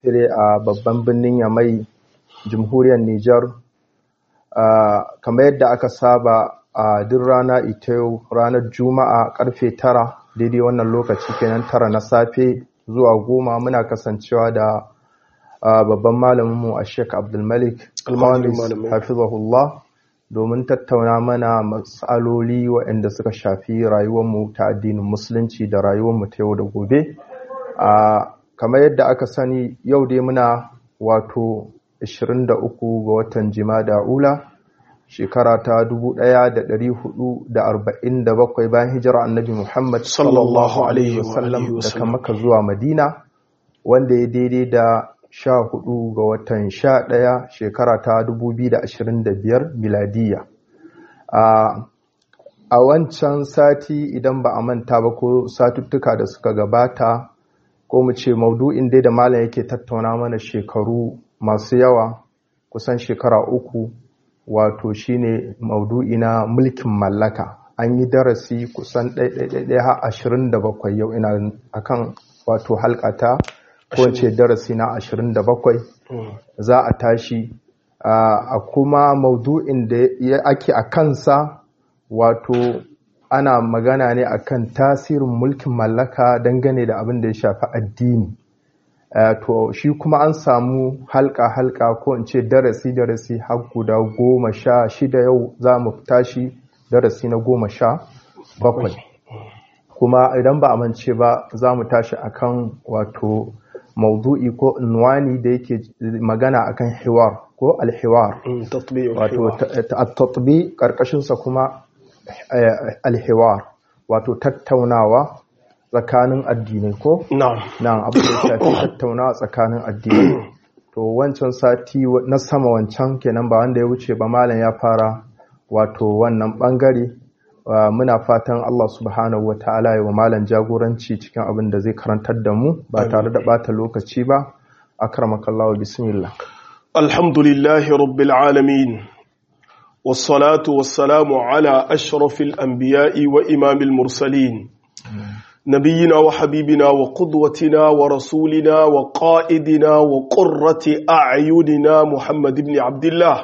dire a babban birnin Yamai, jamhuriyar Nijar. Kamar yadda aka saba a duk rana ita yau ranar Juma'a karfe tara daidai wannan lokaci kenan tara na safe zuwa goma muna kasancewa da babban malaminmu a Sheikh Abdulmalik Almanis Hafizahullah domin tattauna mana matsaloli waɗanda suka shafi rayuwarmu ta addinin musulunci da rayuwarmu ta yau da gobe. Kamar yadda aka sani yau dai muna wato 23 ga watan Jimada Ula shekara ta 1447 bayan hijira annabi Muhammad sallallahu alaihi wasallam daga Makka zuwa Madina wanda ya daidai da 14 ga watan 11 shekara ta 2025 miladiya. A wancan sati idan ba a manta ba ko satuttuka da suka gabata ko mu ce maudu'in dai da malam yake tattauna mana shekaru masu yawa kusan shekara uku wato shine maudu'i na mulkin mallaka an yi darasi kusan ɗaiɗaiɗaiɗai har ashirin da bakwai yau ina akan wato halkata ko ce darasi na ashirin da bakwai za a tashi a kuma maudu'in da ake a kansa wato ana magana ne akan tasirin mulkin mallaka dangane da abin da ya shafi addini to shi kuma an samu halka-halka ko in ce darasi-darasi har guda goma sha shida yau za mu tashi darasi na goma sha bakwai kuma idan ba a mance ba za mu tashi akan wato maudu'i ko inwani da yake magana akan hiwar ko alhiwar wato tatbi karkashinsa kuma alhiwar wato tattaunawa tsakanin addinai ko? Na'am abu da shafi tattaunawa tsakanin addinai to wancan sati na sama wancan kenan ba wanda ya wuce ba malam ya fara wato wannan bangare muna fatan Allah subhanahu wata'ala ya wa malam jagoranci cikin abin da zai karantar da mu ba tare da bata lokaci ba akramakallahu bismillah alhamdulillahi rabbil alamin والصلاة والسلام على أشرف الأنبياء وإمام المرسلين نبينا وحبيبنا وقدوتنا ورسولنا وقائدنا وقرة أعيننا محمد بن عبد الله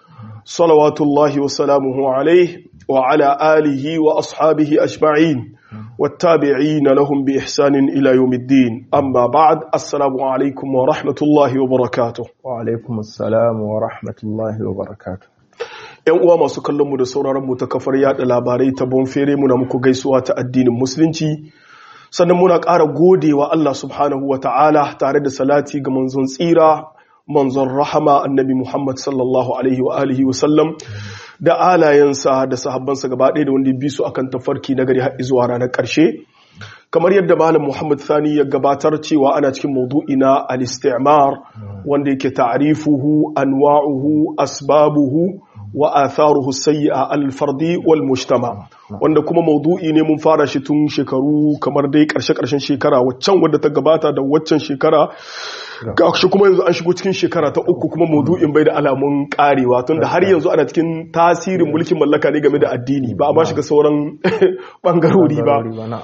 صلوات الله وسلامه عليه وعلى آله وأصحابه أجمعين والتابعين لهم بإحسان إلى يوم الدين أما بعد السلام عليكم ورحمة الله وبركاته وعليكم السلام ورحمة الله وبركاته ‘Yan uwa masu kallonmu da sauraronmu ta kafar yada labarai ta bonfere muna muku gaisuwa ta addinin musulunci sannan muna ƙara godewa Allah subhanahu wa ta'ala tare da salati ga manzon tsira manzon rahama annabi Muhammad sallallahu alaihi wa alihi wa sallam da alayensa da sahabbansa gaba ɗaya da wanda bi su akan tafarki na gari har zuwa ranar ƙarshe kamar yadda malam Muhammad Sani ya gabatar cewa ana cikin maudu'i na al-istimar wanda yake ta'rifuhu anwa'uhu asbabuhu wa atharuhu sayyi'a al-fardi wal mujtama wanda kuma maudu'i ne mun fara shi tun shekaru kamar dai karshe karshen shekara waccan wadda ta gabata da waccan shekara ga shi kuma yanzu an shigo cikin shekara ta uku kuma maudu'in bai da alamun karewa tun da har yanzu ana cikin tasirin mulkin mallaka ne game da addini ba a ba shiga sauran bangarori ba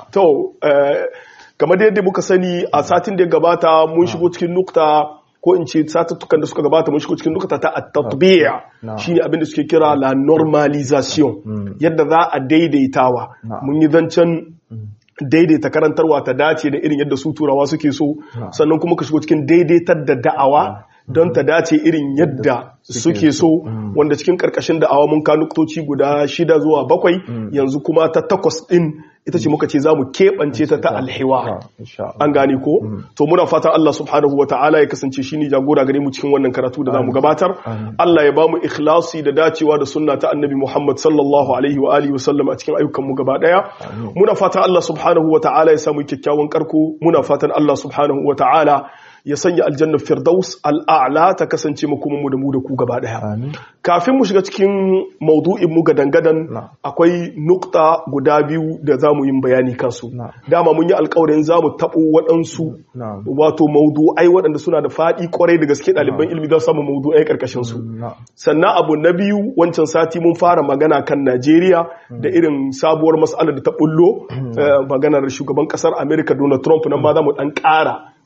to kamar da yadda muka sani a satin da ya gabata mun shigo cikin nukta ko in ce satuttukan da suka gabata mun shigo cikin nukta ta at-tatbi'a shine abin da suke kira la normalisation yadda za a daidaitawa mun yi zancen daidaita karantarwa ta dace da irin yadda su turawa suke so sannan kuma ka shigo cikin daidaitar da da'awa don ta dace irin yadda suke so wanda cikin karkashin da'awa mun ka nuktoci guda shida zuwa bakwai yanzu kuma ta takwas din ita ce muka ce za mu keɓance ta ta alhewa an gane ko to muna fatan Allah subhanahu wa ta'ala ya kasance shi ne jagora gare mu cikin wannan karatu da za mu gabatar Allah ya ba mu ikhlasi da dacewa da sunna ta annabi Muhammad sallallahu alaihi wa alihi wa sallam a cikin ayyukan mu gaba daya muna fatan Allah subhanahu wa ta'ala ya samu kyakkyawan karko muna fatan Allah subhanahu wa ta'ala ya sanya aljannar firdaus al'a'la ta kasance makomanmu da mu da ku gaba daya kafin mu shiga cikin maudu'in mu gadan-gadan akwai nukta guda biyu da za mu yi bayani kansu dama mun yi alkawarin za mu taɓo waɗansu wato maudu'ai waɗanda suna da faɗi kwarai da gaske ɗaliban ilimi za su samu maudu'ai ƙarƙashin su sannan abu na biyu wancan sati mun fara magana kan najeriya da irin sabuwar mas'alar da ta bullo maganar shugaban ƙasar america donald trump nan ma za mu ɗan ƙara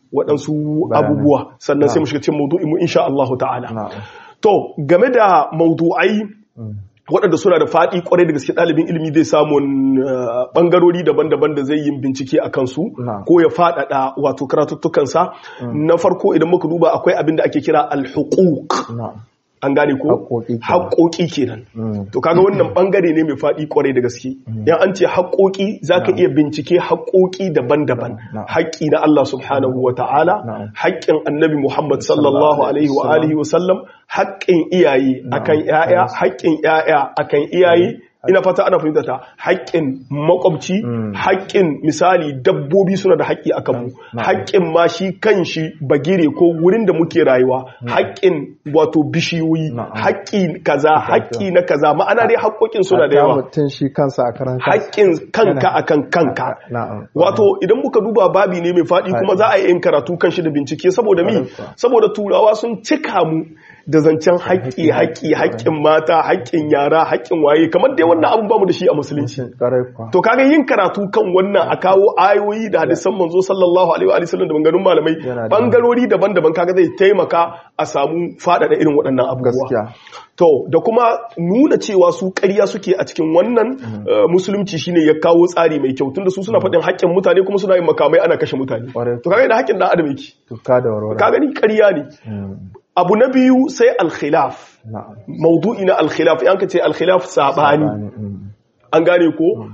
waɗansu Bayanai. abubuwa sannan sai Na'am. mu shiga cikin maudu'in mu insha Allah ta'ala na'am to game da maudu'ai waɗanda suna da faɗi kwarai da gaske ɗalibin ilimi zai samun uh, ɓangarori daban-daban da zai yi bincike a kansu Na'am. ko ya faɗaɗa wato karatuttukansa na farko idan muka duba akwai abin da ake kira alhuquq na'am an gane ko Haƙoƙi kenan. haƙoƙi kenan Mm. to kaga wannan bangare ne mai faɗi kwarai da gaske yan an ce haƙoƙi zaka iya bincike haƙoƙi daban-daban Na'am. haƙƙi na Allah subhanahu wa ta'ala Na'am. haƙƙin annabi Muhammad sallallahu alaihi wa alihi wa sallam haƙƙin iyaye akan ƴaƴa haƙƙin ƴaƴa akan iyaye ina fata ana fahimta ta haƙƙin makwabci haƙƙin misali dabbobi suna da haƙƙi akan mu haƙƙin ma shi kan shi bagire ko wurin da muke rayuwa haƙƙin wato bishiyoyi Na'am. haƙƙi kaza haƙƙi na kaza ma'ana dai haƙƙoƙin suna da Hatta yawa mutum shi kansa a karan kansa. haƙƙin kanka akan kanka Na'am. wato idan muka duba babi ne mai faɗi kuma za a yi yin karatu kan shi da bincike saboda mi Ƙwarai kuwa. saboda turawa sun cika mu da zancen haƙƙi haƙƙi haƙƙin mata haƙƙin yara haƙƙin waye kamar dai wannan abun bamu da shi a musulunci Ƙwarai kuwa. to kaga yin karatu kan wannan a kawo ayoyi da hadisan manzo sallallahu alaihi wa sallam da maganganun malamai Yana da bangarori daban-daban kaga zai taimaka a samu faɗaɗa irin waɗannan abubuwa Gaskiya. To, da kuma nuna cewa su ƙarya suke a cikin wannan uh, musulunci shine ya kawo tsari mai kyau tunda su suna faɗin haƙƙin mutane kuma suna yin makamai ana kashe mutane. Ƙwarai. To kaga da haƙƙin ɗan adam yake. Tuka da warwara. Ka gani ƙarya ne. Mm. Abu na biyu sai alkhilaf. Na'am. Maudu'i na alkhilaf, yan ka ce alkhilaf sabani. Mm. An gane ko?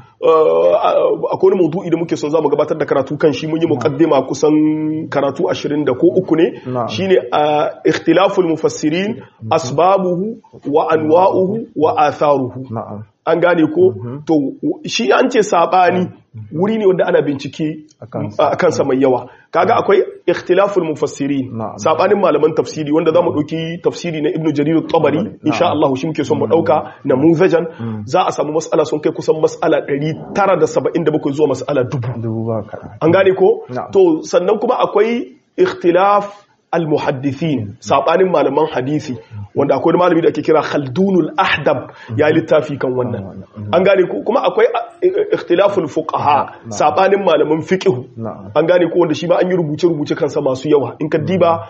Uh, akwai wani maudu'i da muke son za mu gabatar da karatu kan shi mun yi muqaddima kusan karatu ashirin da ko uku ne Na'am. shine uh, ikhtilaful mufassirin asbabuhu wa anwa'uhu wa atharuhu Na'am. an gane ko to shi an ce sabani wuri ne wanda ana bincike A kansa. a kansa mai yawa kaga akwai ikhtilaful mufassirin Na'am. sabanin malaman tafsiri wanda zamu dauki tafsiri na ibnu jarir at-tabari insha Allah shi muke son mu dauka namuzajan za a samu mas'ala sun kai kusan mas'ala 977 zuwa mas'ala 1000 Dubu ba kaɗan. an gane ko Na'am. to sannan kuma akwai ikhtilaf al-muhaddithin sabanin malaman hadisi wanda akwai wani malami da ake kira Khaldunul Ahdab ya yi littafi kan wannan an gane ko kuma akwai uh, ikhtilaful fuqaha sabanin malaman fiqh Na'am. an gane ko wanda shi ma an yi rubuce rubuce kansa masu yawa in ka diba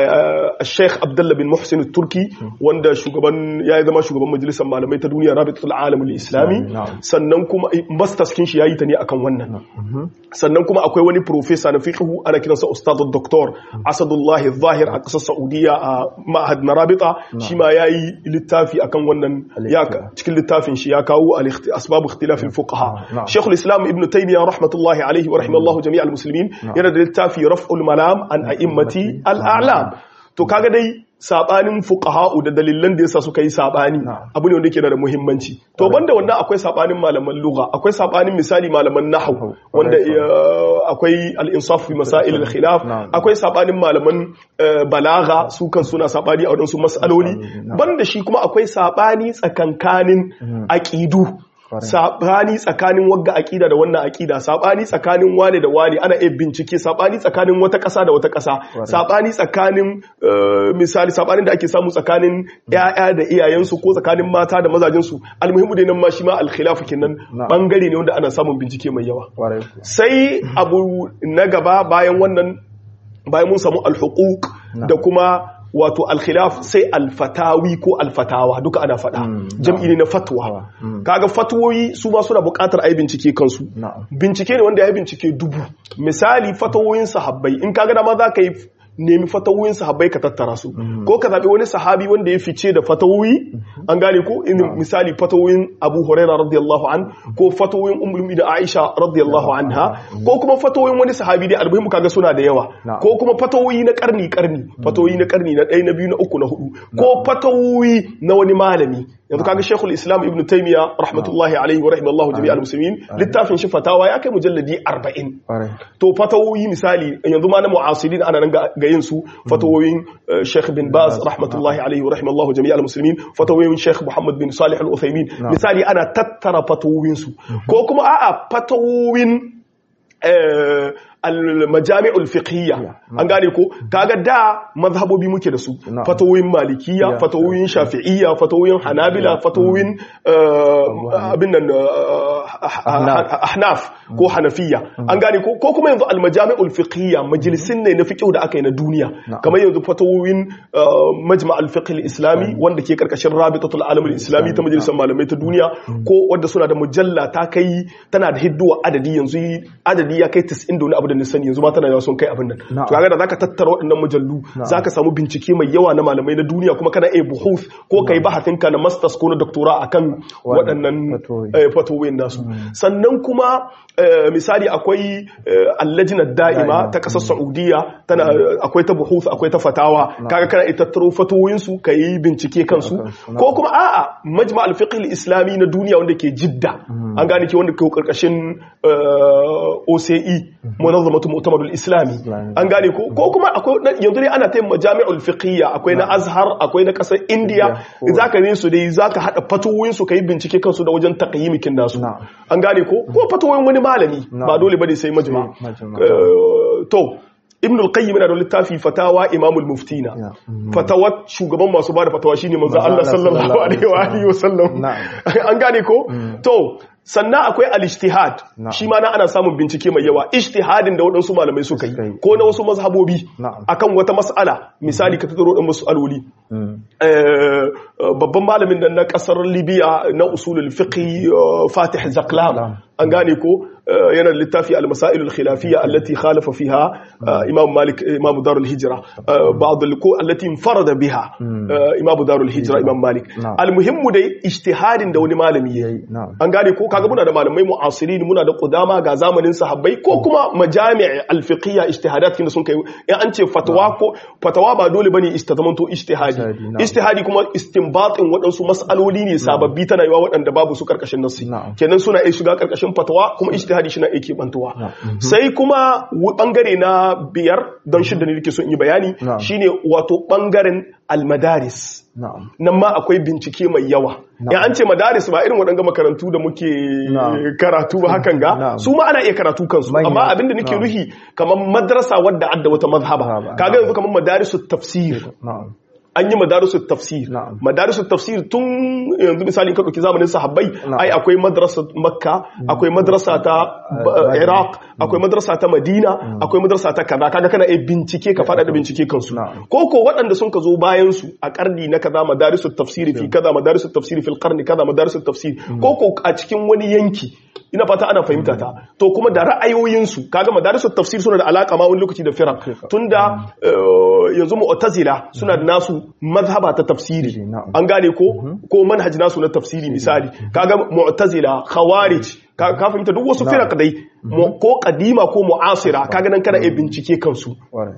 Sheikh Abdullah bin Muhsin Turki wanda shugaban ya yi zama shugaban majalisar malamai ta duniya Rabitul Alam Islami Na'am. sannan kuma masters kin shi yayi ta ne akan wannan sannan kuma akwai wani profesa na fiqhu ana kiransa ustadul doktor asadullahi zahir a ƙasar saudiya a ma'ahad na rabita shi ma ya yi littafi akan wannan ya cikin littafin shi ya kawo al-ikhti- asbabu ikhtilafin fuqaha Na'am. shekul islam ibn taymiya rahmatullahi alaihi wa rahimallahu jami'al muslimin yana da littafi raf'ul malam an a'immati al-a'lam to kaga dai sabanin fuqaha'u da dalilan da yasa suka yi sabani Na'am. abu ne wanda yake da muhimmanci to banda wannan akwai sabanin malaman lugha akwai sabanin misali malaman nahwu wanda eh, akwai al-insaf fi masail al-khilaf Na'am. akwai sabanin malaman eh, balagha su kan suna sabani a wadansu mas'aloli Na'am. banda shi kuma akwai sabani tsakankanin aqidu Kwarai. sabani tsakanin wagga akida da wannan akida sabani tsakanin wane da wane ana iya bincike sabani tsakanin wata ƙasa da wata ƙasa sabani tsakanin eh, misali sabanin da ake samu tsakanin ƴaƴa da iyayensu ko tsakanin mata da mazajensu almuhimu dai nan ma shi ma alkhilafu kenan Na'am. bangare ne wanda ana samun bincike mai yawa Ƙwarai kuwa. sai abu na gaba bayan wannan bayan mun samu alhuquq da kuma wato alkhilaf sai alfatawi ko alfatawa duka ana faɗa jam'i ne na fatwa kaga fatwoyi su ma suna buƙatar ai bincike kansu Na'am. bincike ne wanda ya yi bincike dubu misali fatawoyin sahabbai in kaga dama za ka yi nemi fatawoyin sahabbai ka tattara su ko ka zaɓi wani sahabi wanda ya fice da fatawoyi an gane ko in misali fatawoyin abu huraira radiyallahu an ko fatawoyin ummul da aisha radiyallahu anha ko kuma fatawoyin wani sahabi dai almuhimmu kaga suna da yawa Na'am. ko kuma fatawoyi na karni karni fatawoyi na karni na ɗaya na biyu na uku na hudu ko fatawoyi na wani malami yanzu kaga shekul islam ibn taymiya rahmatullahi alaihi wa rahimallahu jami'al muslimin littafin shi fatawa ya kai mujalladi 40 Ƙwarai. to fatawoyi misali yanzu ma na mu'asirin ana nan ga ga yin su fatawoyin eh, Sheikh bin Baz rahmatullahi alaihi wa rahimallahu jami'al muslimin fatawoyin Sheikh Muhammad bin Salih al-Uthaymeen misali ana tattara fatawoyin su ko kuma a'a fatawoyin eh, al-majami'ul fiqhiyya an gane ko kaga da mazhabobi muke da su fatawoyin malikiyya fatawoyin shafi'iyya fatawoyin hanabila fatawoyin abin nan ahnaf ko hanafiyya an gane ko ko kuma yanzu al-majami'ul fiqhiyya majalisin ne na fiqh da aka yi na duniya kamar yanzu fatawoyin majma' al-fiqh al-islami wanda ke karkashin rabitatul alam al-islami ta majalisar malamai ta duniya ko wanda suna da mujalla ta kai tana da hidduwa adadi yanzu adadi ya kai 90 da wani abu da nisani yanzu ma tana yawa sun kai abin nan to kaga da zaka tattara waɗannan mujallu zaka samu bincike mai yawa na malamai na duniya kuma kana iya buhuth ko kai bahatin ka na masters ko na doctora akan waɗannan fatoyin nasu sannan kuma misali akwai allajinar da'ima ta kasar saudiya tana akwai ta buhuth akwai ta fatawa kaga kana iya tattaro fatoyinsu ka yi bincike kansu ko kuma a'a majma al-fiqh al-islami na duniya wanda ke jidda an gane ke wanda ke karkashin OCE munazzamatu mu'tamadul islami an gane ko ko kuma akwai yanzu dai ana tayin majami'ul fiqhiyya akwai na Azhar akwai na kasar India zaka ne su dai zaka hada fatoyin su kai bincike kansu da wajen taqyimikin nasu an gane ko ko fatoyin wani malami ba dole bane sai majma to ibn al-qayyim yana da littafi fatawa imamul muftina fatawa shugaban masu bada fatawa shine manzo Allah sallallahu alaihi wa alihi wasallam an gane ko to sannan akwai al-ijtihad shi ma na ana samun bincike mai yawa ijtihadin da waɗansu malamai suka yi ko na wasu mazhabobi akan wata mas'ala misali ka tattaro ɗan mas'aloli babban malamin da na ƙasar libya na usulul fiqh fatih zaklam an gane ko yana da littafi al-masail al-khilafiyya allati khalafa fiha imam malik imam darul hijra ba'd al-ko allati infarada biha imam darul hijra imam malik al-muhimmu dai ijtihadin da wani malami yayi an gane ko kaga muna da malamai mu'asirin muna da qudama ga zamanin sahabbai ko kuma majami' al-fiqhiyya ijtihadat kin sun kai in an ce fatwa ko fatwa ba dole bane istazamanto ijtihadi ijtihadi kuma istinbatin waɗansu mas'aloli ne sababbi tana yiwa waɗanda babu su karkashin nassi kenan suna iya shiga karkashin fatwa kuma ijtihadi shi na yake bantuwa sai kuma bangare na biyar don shidda ne nake so in yi bayani shine wato bangaren almadaris nan ma akwai bincike mai yawa in an ce madaris ba irin waɗanga makarantu da muke karatu ba hakan ga su ma ana iya karatu kansu amma abinda nake nuhi kamar madrasa wadda adda wata mazhaba kaga yanzu kamar madarisu tafsir an yi madarisu tafsir madarisu tafsir tun yanzu misali ka ɗauki zamanin sahabbai ai akwai madrasa makka akwai madrasa ta iraq akwai madrasa ta madina akwai madrasa ta kaza kaga kana iya bincike ka faɗa da bincike kansu ko ko waɗanda sun ka zo bayan su a karni na kaza madarisu tafsir fi kaza madarisu tafsir fil qarni kaza madarisu tafsir ko ko a cikin wani yanki ina fata ana fahimta ta to kuma da ra'ayoyinsu kaga madarisu tafsir suna da alaka ma wani lokaci da firak tunda yanzu mu'tazila suna da nasu mazhaba ta tafsiri an gane ko ko manhaj nasu na tafsiri misali kaga mu'tazila khawarij ka fahimta duk wasu firak dai ko kadima ko mu'asira kaga nan kana iya bincike kansu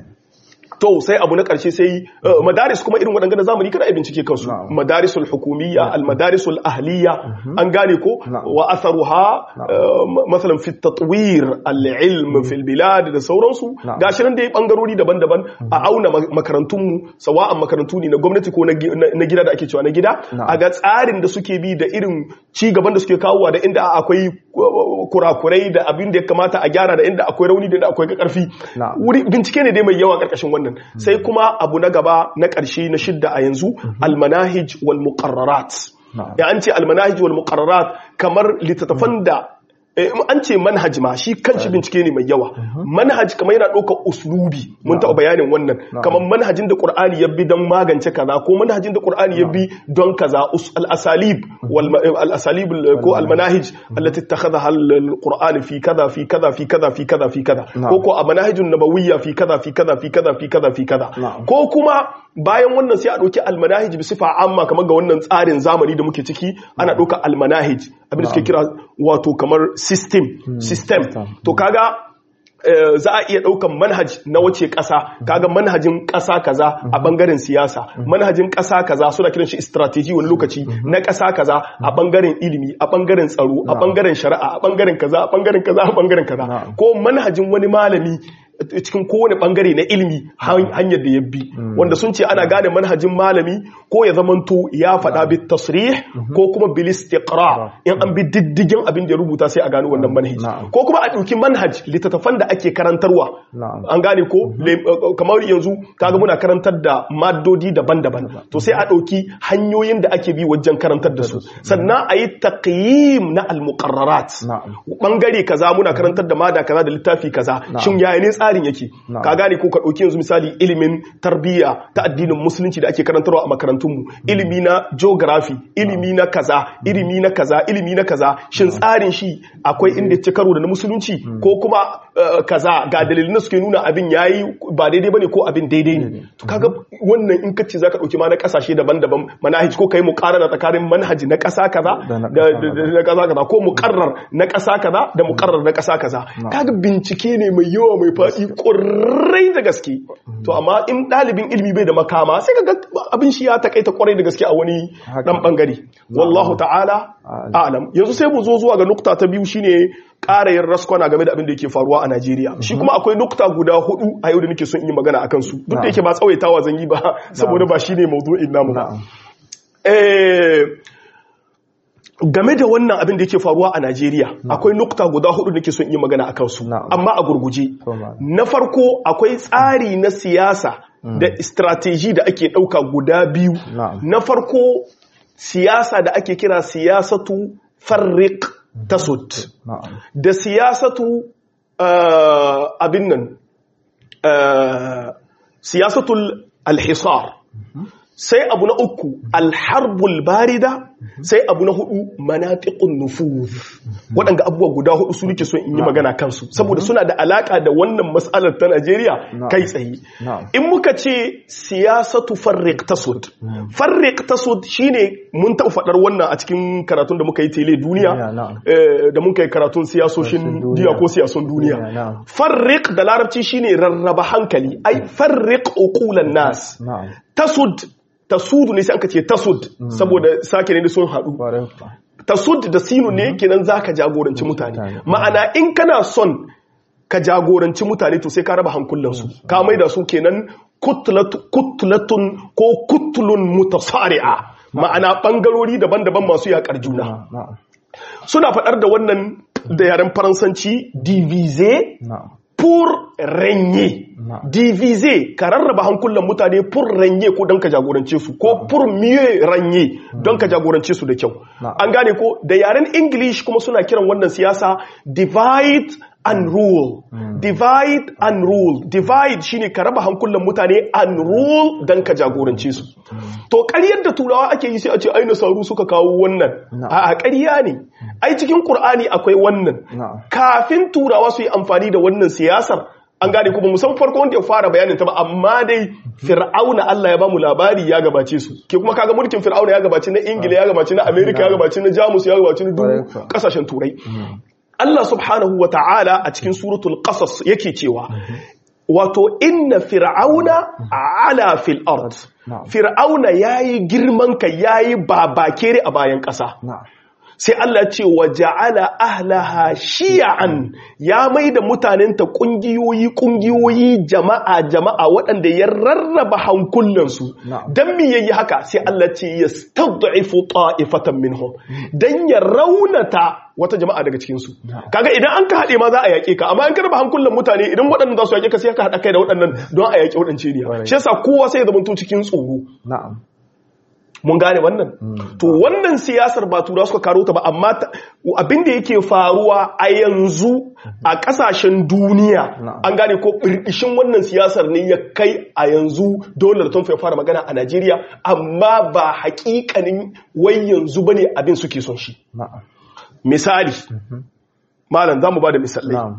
to sai abu na ƙarshe sai madaris kuma irin waɗanda zamani kada a bincike kansu madarisul hukumiyya almadarisul ahliya an gane ko wa atharuha masalan fi tatwir al-ilm fil bilad da sauransu gashi nan dai bangarori daban-daban a auna makarantun mu sawa'an makarantu ne na gwamnati ko na gida da ake cewa na gida a ga tsarin da suke bi da irin ci gaban da suke kawowa da inda akwai kurakurai da abin da ya kamata a gyara da inda akwai rauni da inda akwai karfi bincike ne dai mai yawa karkashin wannan sai kuma abu na gaba na ƙarshe na shidda a yanzu almanahij wal muqarrarat ya an ce almanahij wal muqarrarat kamar littattafan da an ce manhaj ma shi kanshi bincike ne mai yawa manhaj kamar yana ɗaukar uslubi mun taɓa bayanin wannan kamar manhajin da ƙur'ani ya bi don magance kaza ko manhajin da ƙur'ani ya bi don kaza al-asalib al-asalib ko al-manahij allati ittakhadha al-qur'an fi kaza fi kaza fi kaza fi kaza fi kaza ko ko manahijun nabawiyya fi kaza fi kaza fi kaza fi kaza fi kaza ko kuma bayan wannan sai a ɗauki al-manahij bi sifa amma kamar ga wannan tsarin zamani da muke ciki ana ɗauka al-manahij abin da suke kira wato kamar system system to kaga za a iya ɗaukan manhaj na wace ƙasa kaga manhajin ƙasa kaza a ɓangaren siyasa manhajin ƙasa kaza suna kiran shi strategy wani lokaci na ƙasa kaza a ɓangaren ilimi a ɓangaren tsaro a ɓangaren shari'a a ɓangaren kaza a ɓangaren kaza a ɓangaren kaza ko manhajin wani malami cikin kowane bangare na ilimi hanyar da ya bi wanda sun ce ana gane manhajin malami ko ya zamanto ya faɗa bi tasrih ko kuma bil istiqra in an bi diddigin abin da ya rubuta sai a gano wannan manhaji ko kuma a ɗauki manhaj littattafan da ake karantarwa an gane ko kamar yanzu kaga muna karantar da maddodi daban-daban to sai a ɗauki hanyoyin da ake bi wajen karantar da su sannan a yi taqyim na al-muqarrarat bangare kaza muna karantar da mada kaza da littafi kaza shin yaya ne tsarin yake ka gane ko ka ɗauki yanzu misali ilimin tarbiyya ta addinin musulunci da ake karantarwa a makarantunmu ilimi na geography ilimi na kaza ilimi na kaza ilimi na kaza shin tsarin shi akwai inda ci karo da na musulunci ko kuma kaza ga dalilin da suke nuna abin yayi ba daidai bane ko abin daidai ne to kaga wannan in kace zaka dauki ma na kasashe daban-daban manhaj ko kai muqarrara tsakanin manhaji na kasa kaza da na kasa kaza ko muqarrar na kasa kaza da muqarrar na kasa kaza kaga bincike ne mai yawa mai fadi ƙwarai da gaske to amma in ɗalibin ilimi bai da makama sai kaga abin shi ya takaita ƙwarai da gaske a wani ɗan ɓangare wallahu ta'ala alam yanzu sai mu zo zuwa ga nukta ta biyu shine ƙara yin raskwana game da abin da yake faruwa a Najeriya shi kuma akwai nukta guda hudu a yau da nake son in yi magana akan su duk da yake ba tsawaitawa zan yi ba saboda ba shine mawdu'in namu ba game da wannan abin da yake faruwa a Najeriya akwai nukta guda hudu da ke son yi magana akan su amma a gurguje na farko akwai tsari na siyasa da strategy da ake dauka guda biyu na farko siyasa da ake kira siyasatu farriq tasud da siyasatu abin nan siyasatul alhisar sai abu na uku alharbul barida sai abu na hudu manafiqun nufuz waɗanda abubuwa guda hudu su nake so in yi magana kansu saboda suna da alaka da wannan matsalar ta Najeriya kai tsaye in muka ce siyasatu farriq tasud farriq tasud shine mun taɓa faɗar wannan a cikin karatun da muka yi tele duniya da muka yi karatun siyasoshin duniya ko siyasun duniya farriq da larabci shine rarraba hankali ai farriq uqulan nas tasud tasudu ne sai aka ce tasud saboda sake ne da sun haɗu tasud da sinu ne kenan za ka jagoranci mutane ma'ana in kana son ka jagoranci mutane to sai ka raba hankulansu ka mai da su kenan kutlatun ko kutlun mutasari'a ma'ana ɓangarori daban-daban masu yaƙar juna suna faɗar da wannan da yaren faransanci divize pour régner diviser ka rarraba hankulan mutane pour régner ko don ka jagorance su ko pour mieux régner don ka jagorance su da kyau an gane ko da yaren english kuma suna kiran wannan siyasa divide and rule divide and rule divide shine ka raba hankulan mutane and rule don ka jagorance su to ƙaryar da turawa ake yi sai a ce ai nasaru suka kawo wannan a ƙarya ne ai cikin qur'ani akwai wannan kafin turawa su yi amfani da wannan siyasar an gane kuma musan farko wanda ya fara bayanin ta ba amma dai fir'auna Allah ya bamu labari ya gabace su ke kuma kaga mulkin fir'auna ya gabace na ingila ya gabace na america ya gabace na jamus ya gabace na duk kasashen turai Allah subhanahu wa ta'ala a cikin suratul qasas yake cewa wato inna fir'auna ala fil ard fir'auna yayi girman kai yayi babakere a bayan ƙasa sai Allah ce wa ja'ala ahlaha shi'an ya mai da mutanenta kungiyoyi kungiyoyi jama'a jama'a waɗanda ya rarraba hankulansu dan me yayi haka sai Allah ce yastad'ifu ta'ifatan minhum dan ya raunata wata jama'a daga cikin su kaga idan an ka hade ma za a yake ka amma an karba hankulan mutane idan waɗannan za su yake ka sai ka hada kai da waɗannan don a yake waɗance ne shi yasa kowa sai ya zama cikin tsoro na'am mun gane wannan to wannan siyasar ba tura suka karo ta ba amma abin da yake faruwa a yanzu a kasashen duniya an gane ko birkishin wannan siyasar ne ya kai a yanzu dole da ya fara magana a Najeriya amma ba hakikanin wai yanzu bane abin suke son shi misali malam zamu ba da misalai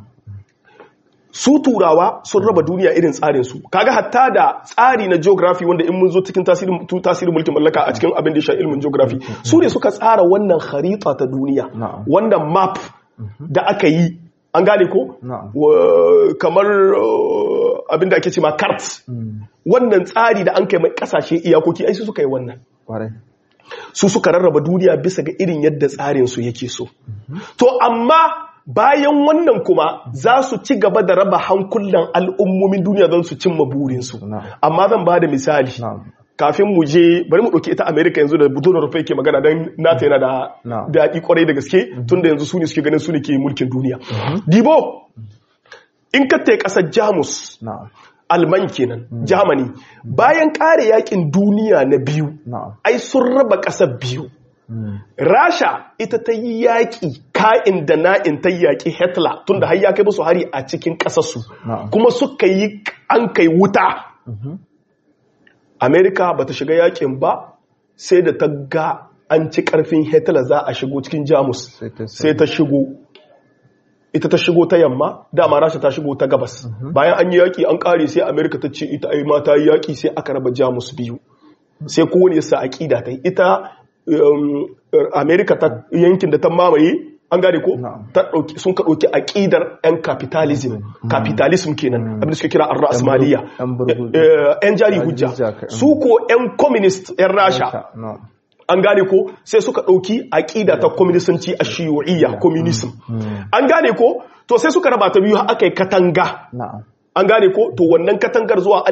su turawa sun raba duniya irin tsarin su kaga hatta da tsari na geography wanda in mun zo cikin tasirin tasirin mulkin mallaka a cikin abin da ya ilmin geography su ne suka tsara wannan kharita ta duniya wannan map da aka yi an gane ko kamar abin da ake ce ma cards wannan tsari da an kai mai kasashe iyakoki ai su suka yi wannan su suka rarraba duniya bisa ga irin yadda tsarin su yake so to amma bayan wannan kuma za su ci gaba da raba hankulan al'ummomin duniya don su cimma burinsu Na'am. amma zan ba da misali na'am kafin mu je bari mu ɗauki ita amerika yanzu da budo rufe ke magana don nata yana da Na'am. daɗi kwarai da gaske tunda yanzu su ne suke ganin su ne ke mulkin duniya dibo in ka tai ƙasar jamus na'am alman kenan germany bayan ƙare yakin duniya na biyu na'am ai sun raba ƙasar biyu Mm. rasha ita ta yi yaƙi ka'in da na'in ta yaƙi hitler tunda har ya kai musu hari a cikin ƙasarsu Na'am. kuma suka yi an kai wuta amerika ba ta shiga yaƙin ba sai da ta ga an ci ƙarfin hitler za a shigo cikin jamus Sai ta- sai ta shigo ita ta shigo ta yamma dama rasha ta shigo ta gabas bayan an yi yaƙi an ƙare sai amerika ta ce ita ai ma ta yi yaƙi sai aka raba jamus biyu sai kowane yasa aƙida ta yi ita um, amerika ta yankin da ta mamaye an gane ko Na'am. ta ɗauki sun ka ɗauki aƙidar 'yan capitalism capitalism kenan abin da suke kira ar-rasmaliya Yan burgu- Eh, 'yan jari hujja hujja ka- su ko 'yan communist 'yan rasha na'am an gane ko sai suka ɗauki aƙida ta kwaminisanci a shiyu'iyya communism an gane ko to sai suka raba ta biyu har aka yi katanga na'am an gane ko to wannan katangar zuwa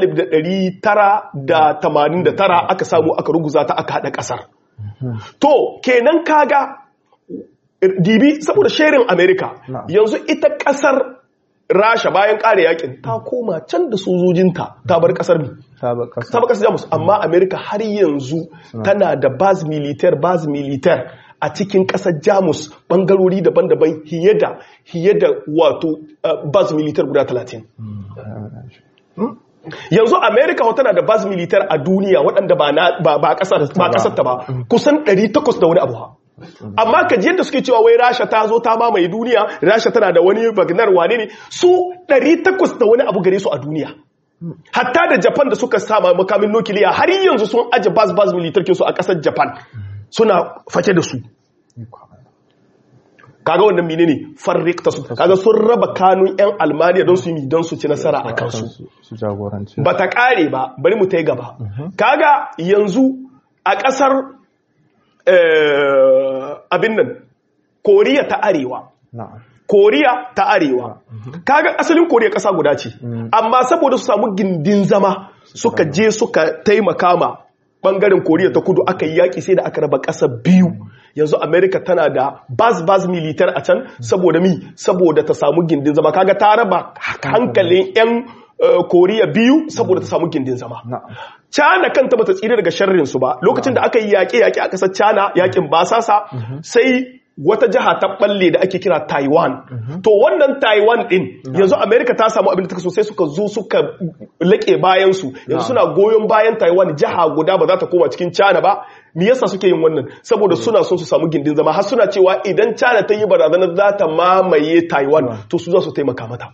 1989 aka samu aka ruguza ta aka haɗa ƙasar to kenan kaga dibi saboda sherin america Na'am. yanzu ita ƙasar rasha bayan ƙare yakin ta koma can da sojojinta ta bar ƙasar mi ta ba kasa ta baka jamus amma amerika har yanzu tana da baz militar baz militar a cikin kasar jamus bangarori daban-daban hiye da hiye da wato uh, baz militar guda 30 yanzu amerika tana da baz militar a duniya waɗanda ba na ba ba kasar ba kasar ta ba kusan 800 da wani abu ha amma ka ji yadda suke cewa wai rasha ta zo ta mamaye duniya rasha tana da wani bagnar wane ne su 800 da wani abu gare su a duniya hatta da japan da suka sama makamin nukiliya har yanzu sun aje bas bas militarkin su a kasar japan suna fake da su kaga wannan mine ne farrik ta su kaga sun raba kanun yan almaniya don su yi don su ci nasara a kansu su su jagoranci ba ta kare ba bari mu ta yi gaba kaga yanzu a kasar eh, abin nan koriya ta arewa na'am koriya ta arewa kaga asalin koriya kasa guda ce amma saboda su samu gindin zama suka je suka taimaka ma bangaren koriya ta kudu aka yi yaki sai da aka raba kasa biyu yanzu america tana da bas bas militar a can saboda mi saboda ta samu gindin zama kaga ta raba hankalin yan eh, koriya biyu saboda ta samu gindin zama na'am China kanta bata tsira daga sharrin su ba lokacin da aka yi yaƙe-yaƙe a ƙasar China yaƙin basasa sai wata jiha ta balle da ake kira Taiwan to wannan Taiwan din yanzu America ta samu abin da take so sai suka zo suka laƙe bayan su yanzu suna goyon bayan Taiwan jiha guda ba za ta koma cikin China ba me yasa suke yin wannan saboda suna son su samu gindin zama har suna cewa idan China ta yi barazanar za ta mamaye Taiwan to su za su taimaka mata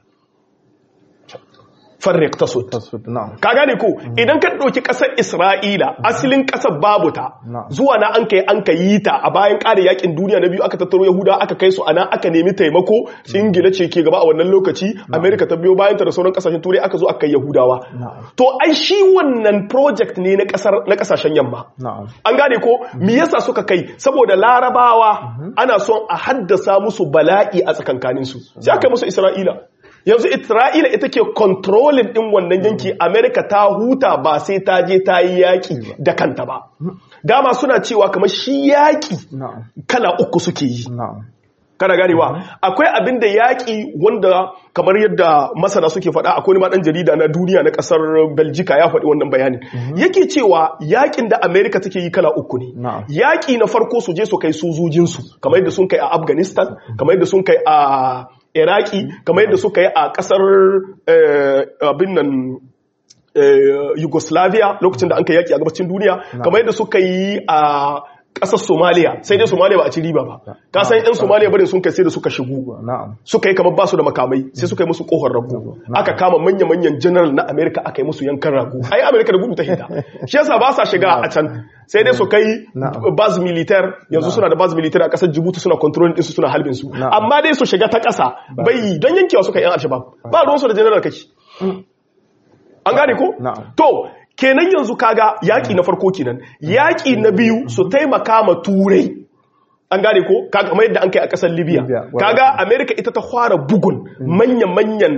farriq tasut tasfid na'am ka gane ko idan ka ɗauki ƙasar isra'ila asalin ƙasar babu ta Na'am. zuwa na an kai an ka yi ta a bayan ƙare yakin duniya na biyu aka tattaro yahuda aka kai su ana aka nemi taimako ingila ce ke gaba a wannan lokaci amerika ta biyo bayan ta da sauran ƙasashen turai aka zo aka kai yahudawa Na'am. to ai shi wannan project ne na ƙasar na ƙasashen yamma na'am an gane ko me yasa suka kai saboda larabawa ana son a haddasa musu bala'i a tsakankaninsu sai aka yi musu isra'ila yanzu isra'ila ita ke kontrolin din wannan yanki amerika ta huta ba sai ta je ta yi yaƙi da kanta ba dama suna cewa kamar shi yaƙi na'am kala uku suke yi na'am kana ganewa akwai abin da yaƙi wanda kamar yadda masana suke faɗa akwai wani ma ɗan jarida na duniya na ƙasar Beljika ya faɗi wannan bayanin yake cewa yaƙin da Amerika take yi kala uku ne Na'am. yaƙi na farko su je su kai sojojinsu kamar yadda sun kai a Afghanistan kamar yadda sun kai a Iraki kamar yadda suka yi a ƙasar eh, abin nan eh, Yugoslavia lokacin da an kai yaƙi a gabacin duniya kamar yadda suka yi a ƙasar Somalia sai dai Somalia ba a ci riba ba ka san 'yan Somalia bane sun kai sai da suka shigo na'am suka yi kamar basu da makamai sai suka yi musu kohon rago aka kama manya-manyan general na amerika aka yi musu yankan rago ai amerika da gudu ta hita shi yasa ba sa shiga a can sai dai su kai Na'am. baz militar yanzu suna da baz militar a kasar jibuti suna controlling ɗinsu suna halbin su Na'am. amma dai su shiga ta ƙasa bai don yankewa suka yi yan alshabab ba ruwansu da general kake an gane ko Na'am. to kenan yanzu kaga yaƙi na farko kenan yaƙi na biyu su taimaka ma turai an gane ko kaga kamar yadda an kai a kasar libya Libya, wa- kaga america ita ta fara bugun manyan-manyan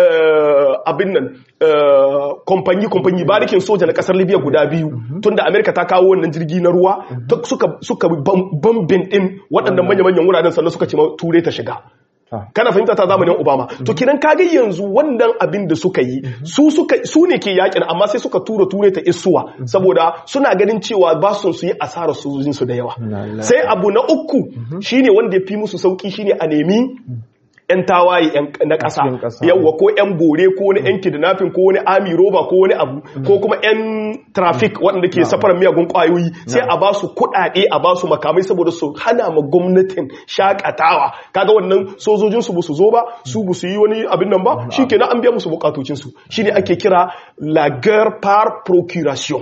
eh, abin nan kompanyi kompanyi barikin soja na kasar libya guda biyu tunda america ta kawo wannan jirgi na ruwa ta- suka suka bam- bambin din waɗannan manya-manyan wuraren sannan suka ce ma turai ta shiga ta kana fahimta ta zamanin obama to kiran kaga yanzu wannan abin da suka yi su suka su ne ke yakin amma sai suka tura ture ta isuwa saboda suna ganin cewa ba su su yi asarar sojojin su da yawa Na- sai abu na uku shine wanda ya fi musu sauki shine a nemi yan tawaye yan- na cikin ƙasa ƙasa. yawwa ko yan bore ko wani yan kidnapping ko wani army roba ko wani abu ko kuma yan traffic waɗanda ke safarar miyagun ƙwayoyi sai a ba su kuɗaɗe a ba su makamai saboda su hana ma gwamnatin shakatawa kaga wannan sojojin su su zo ba su bu su yi wani abin nan ba shikenan an biya musu bukatocin su shine ake kira la guerre par procuration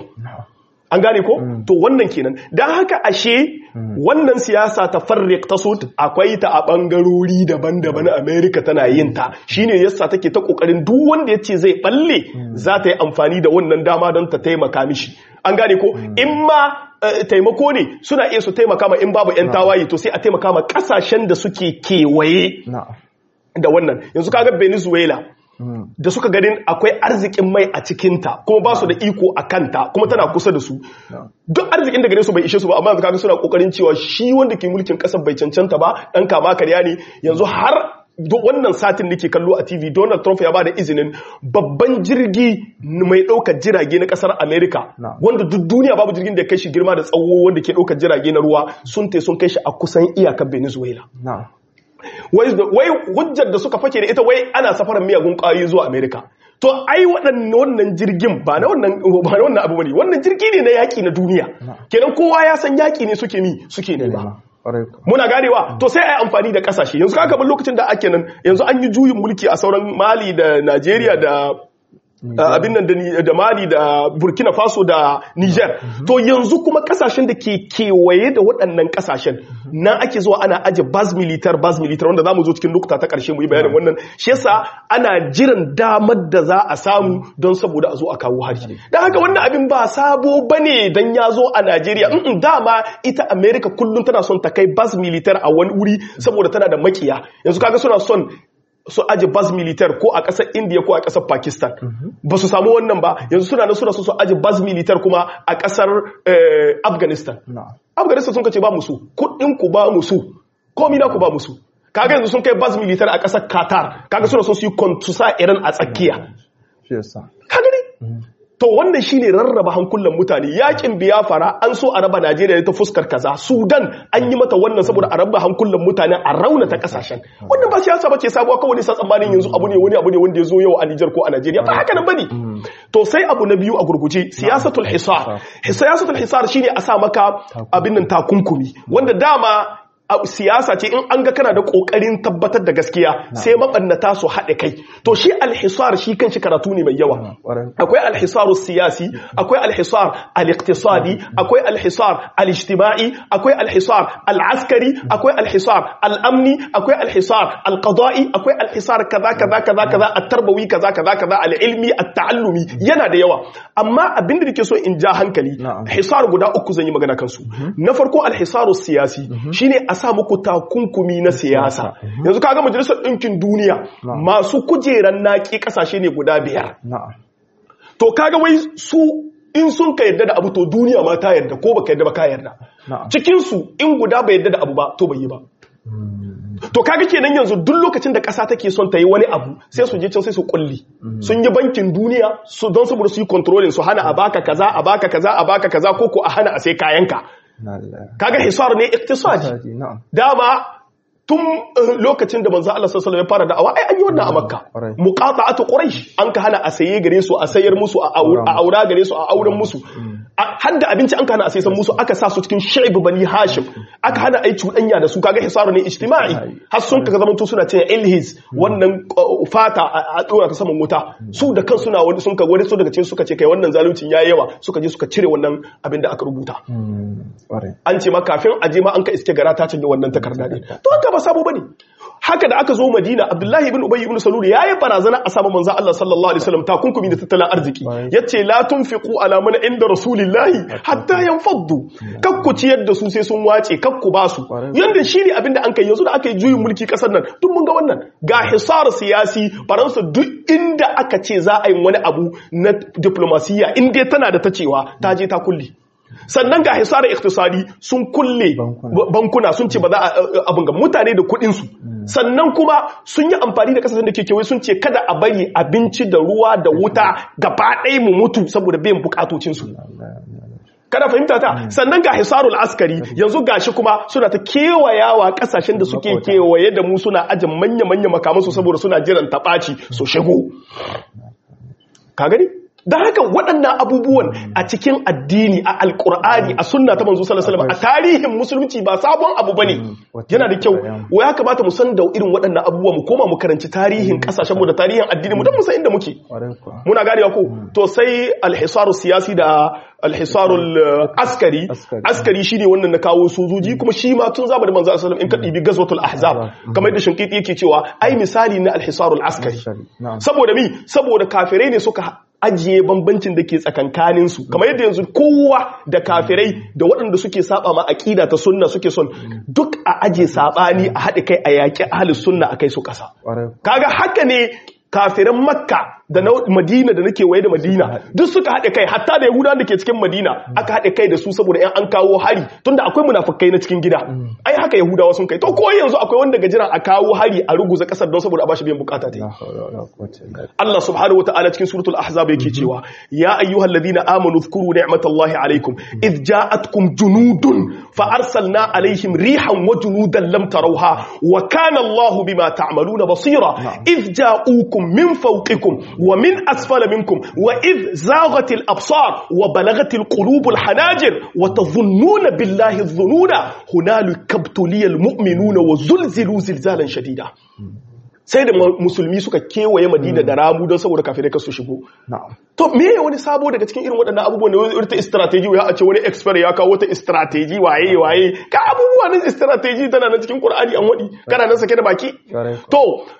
an gane ko to wannan kenan don haka ashe wannan siyasa ta farrik ta sud akwai ta a bangarori daban-daban america tana yin ta shine yasa take ta kokarin duk wanda ya ce zai balle za ta yi amfani da wannan dama don ta taimaka mishi an gane ko in ma eh, taimako ne suna iya su taimaka ma in babu 'yan tawaye to sai a taimaka ma kasashen da suke kewaye na da wannan yanzu kaga venezuela da suka ganin akwai arzikin mai a cikinta kuma ba su da iko a kanta kuma tana kusa da su duk arzikin da gare su bai ishe su ba amma yanzu kaga suna kokarin cewa shi wanda ke mulkin kasar bai cancanta ba dan kama karya ne yanzu har duk wannan satin nake kallo a TV Donald Trump ya bada izinin babban jirgi mai ɗaukar jirage na kasar America Na'am. wanda duk duniya babu jirgin da ya kai shi girma da tsawo wanda ke ɗaukar jirage na ruwa sun te sun kai shi a kusan iyakar Venezuela na wai wai hujjar da suka fake da ita wai ana safarar miyagun ƙwayoyi zuwa Amerika. To ai waɗannan wannan jirgin ba na wannan ba na wannan abu bane wannan jirgi ne na yaƙi na duniya. Kenan kowa ya san yaƙi ne suke mi suke nema. nema ƙwarai ku Muna ganewa to sai ai amfani da kasashe yanzu kaga ban lokacin da ake nan yanzu an yi juyin mulki a sauran Mali da Najeriya da Uh, abin nan da, ni- da Mali da Burkina Faso da Niger. To yanzu kuma kasashen da ke kewaye da waɗannan kasashen nan ake zuwa ana aje bas militar bas militar wanda zamu zo cikin lokuta ta ƙarshe mu yi bayanin wannan. Shi yasa ana jiran damar da za a samu don saboda a zo a kawo hari. Dan haka wannan abin ba sabo bane dan ya zo a Najeriya. Mm dama ita America kullum tana son ta kai bas militar a wani wuri saboda tana da makiya. Yanzu kaga suna son su aje bas militar ko a ƙasar India ko a ƙasar Pakistan. Ba su samu wannan ba, yanzu suna na suna so su aje bas militar kuma a ƙasar eh, Afghanistan. na Afghanistan sun kace ba musu, kuɗin ku ba musu, komi na ku ba musu. Kaga yanzu sun kai bas militar a ƙasar Qatar, kaga suna so su yi kon- su sa Iran a tsakiya. shi yasa Ka gani? To wannan shine rarraba hankulan mutane yakin biyafara an so a raba Najeriya ta fuskar kaza Sudan an yi mata wannan saboda a raba hankulan mutane a raunata kasashen wannan ba siyasa bace sabuwa kawai ne sa tsammanin yanzu abu ne wani abu ne wanda ya zo yau a Niger ko a Najeriya ba haka nan bane to sai abu na biyu a gurguje siyasatul hisar siyasatul hisar shine a sa maka abin nan takunkumi wanda dama a siyasa ce in an ga kana da kokarin tabbatar da gaskiya sai mabannata su haɗe kai to shi alhisar shi kan shi karatu ne mai yawa ƙwarai akwai alhisar siyasi akwai alhisar al-iqtisadi akwai alhisar al-ijtima'i akwai alhisar al-askari akwai alhisar al-amni akwai alhisar al-qada'i akwai alhisar kaza kaza kaza kaza at-tarbawi kaza kaza kaza al-ilmi at-ta'allumi yana da yawa amma abin da nake so in ja hankali Na'am. hisar guda uku zan yi magana kansu na farko alhisaru siyasi shine a sa muku takunkumi na siyasa yanzu kaga majalisar ɗinkin duniya Na'am. masu kujeran naki kasashe ne guda biyar na to kaga wai su in sun ka yarda da abu to duniya ma ta yarda ko baka yarda ba ka yarda Na'am. cikin su in guda bai yarda da abu ba to bai yi ba to kaga kenan yanzu duk lokacin da ƙasa take son ta yi wani abu sai su je can sai su kulli sun yi bankin duniya su don saboda su yi controlling su hana a baka kaza a baka kaza a baka kaza ko ko a hana a sai kayanka na lillahi kaga hisar ne iktisadi Sadi, na'am dama tun eh, lokacin da manzo Allah sallallahu alaihi wasallam ya fara da'awa ai an yi wannan a Makka Ƙwarai. muqata'atu quraish an ka hana a saye gare su a sayar musu a aur- a aura gare su a auren musu A- har da abinci an ka hana a sayan musu aka sa su cikin shi'ib bani hashim aka hana ai cuɗanya da su kaga hisaru ne ijtima'i har sun ka zama to suna cewa ilhis wannan uh, fata a a dora ta saman wuta su da kan suna wani sun ka wani su daga cikin suka ce kai wannan zaluncin yayi yawa suka je suka cire wannan abin da aka rubuta ƙwarai an ce ma kafin aje ma an ka iske gara ta canje wannan takarda ne to haka ba sabo bane haka da aka zo Madina Abdullahi ibn Ubay ibn Salul yayi barazana a sama manzo Allah sallallahu alaihi wasallam takunkumi da tattalin arziki Right. yace la tunfiqu ala man inda rasulillahi bane hatta yanfaddu kakku ciyar da su sai sun wace kakku ba su yanda shi ne abinda an kai yanzu da aka yi juyin mulki kasar nan duk mun ga wannan ga hisar siyasi faransa duk inda aka ce za a yi wani abu na diplomasiya in dai tana da ta cewa ta je ta kulle sannan ga hisarar iktisadi sun kulle bankuna sun ce ba za a abin ga mutane da kudinsu sannan kuma sun yi amfani da kasashen da ke kewaye sun ce kada a bari abinci da ruwa da wuta gaba ɗaya mu mutu saboda biyan bukatocinsu kada fahimta ta sannan ga hisarul askari yanzu gashi kuma suna ta kewayawa kasashen da suke kewaye da mu suna ajin manya-manya makamansu saboda suna jiran taɓaci su shigo ka gani da haka waɗannan abubuwan a cikin addini a alkur'ani a sunna ta manzo sallallahu alaihi wasallam a tarihin musulunci ba sabon abu bane yana da kyau wa ya kamata mu san da irin waɗannan abubuwa mu koma mu karanci tarihin kasashen mu da tarihin addini mu don mu san inda muke muna ganewa ko to sai alhisaru siyasi da alhisarul askari askari shine wannan na kawo sojoji kuma shi ma tun zamanin manzo sallallahu alaihi wasallam in ka dibi gazwatul ahzab kamar da shinkiti yake cewa ai misali na alhisarul askari saboda mi saboda kafirai ne suka ajiye bambancin da ke tsakankaninsu kamar yadda yanzu kowa da kafirai da waɗanda suke saba ma aƙida ta sunna suke son duk a ajiye saɓani a haɗe kai a yaƙi ahalus sunna a kai su ƙasa kaga haka ne kafiran makka da na madina da nake waye da madina duk suka haɗe kai hatta da yahudawan da ke cikin madina aka haɗe kai da su saboda yan an kawo hari tunda akwai munafukai na cikin gida ai haka yahudawa sun kai to ko yanzu akwai wanda gajiran a kawo hari a ruguza kasar don saboda a bashi biyan bukata ta Allah subhanahu wataala cikin suratul ahzab yake cewa ya ayyuhal ladina amanu dhkuru ni'matallahi alaikum id ja'atkum junudun fa arsalna alaihim rihan wa junudan lam tarawha wa kana Allahu bima ta'maluna basira id ja'ukum min fawqikum ومن أسفل منكم وإذ زاغت الأبصار وبلغت القلوب الحناجر وتظنون بالله الظنون هنالك ابتلي المؤمنون وزلزلوا زلزالا شديدا sai da musulmi suka kewaye madina da ramu don saboda kafirai kasu shigo to me ya wani sabo daga cikin irin waɗannan abubuwan da wani ta strategy ya a ce wani expert ya kawo wata strategy waye waye ka abubuwa nan strategy tana nan cikin qur'ani an wadi kana nan sake da baki to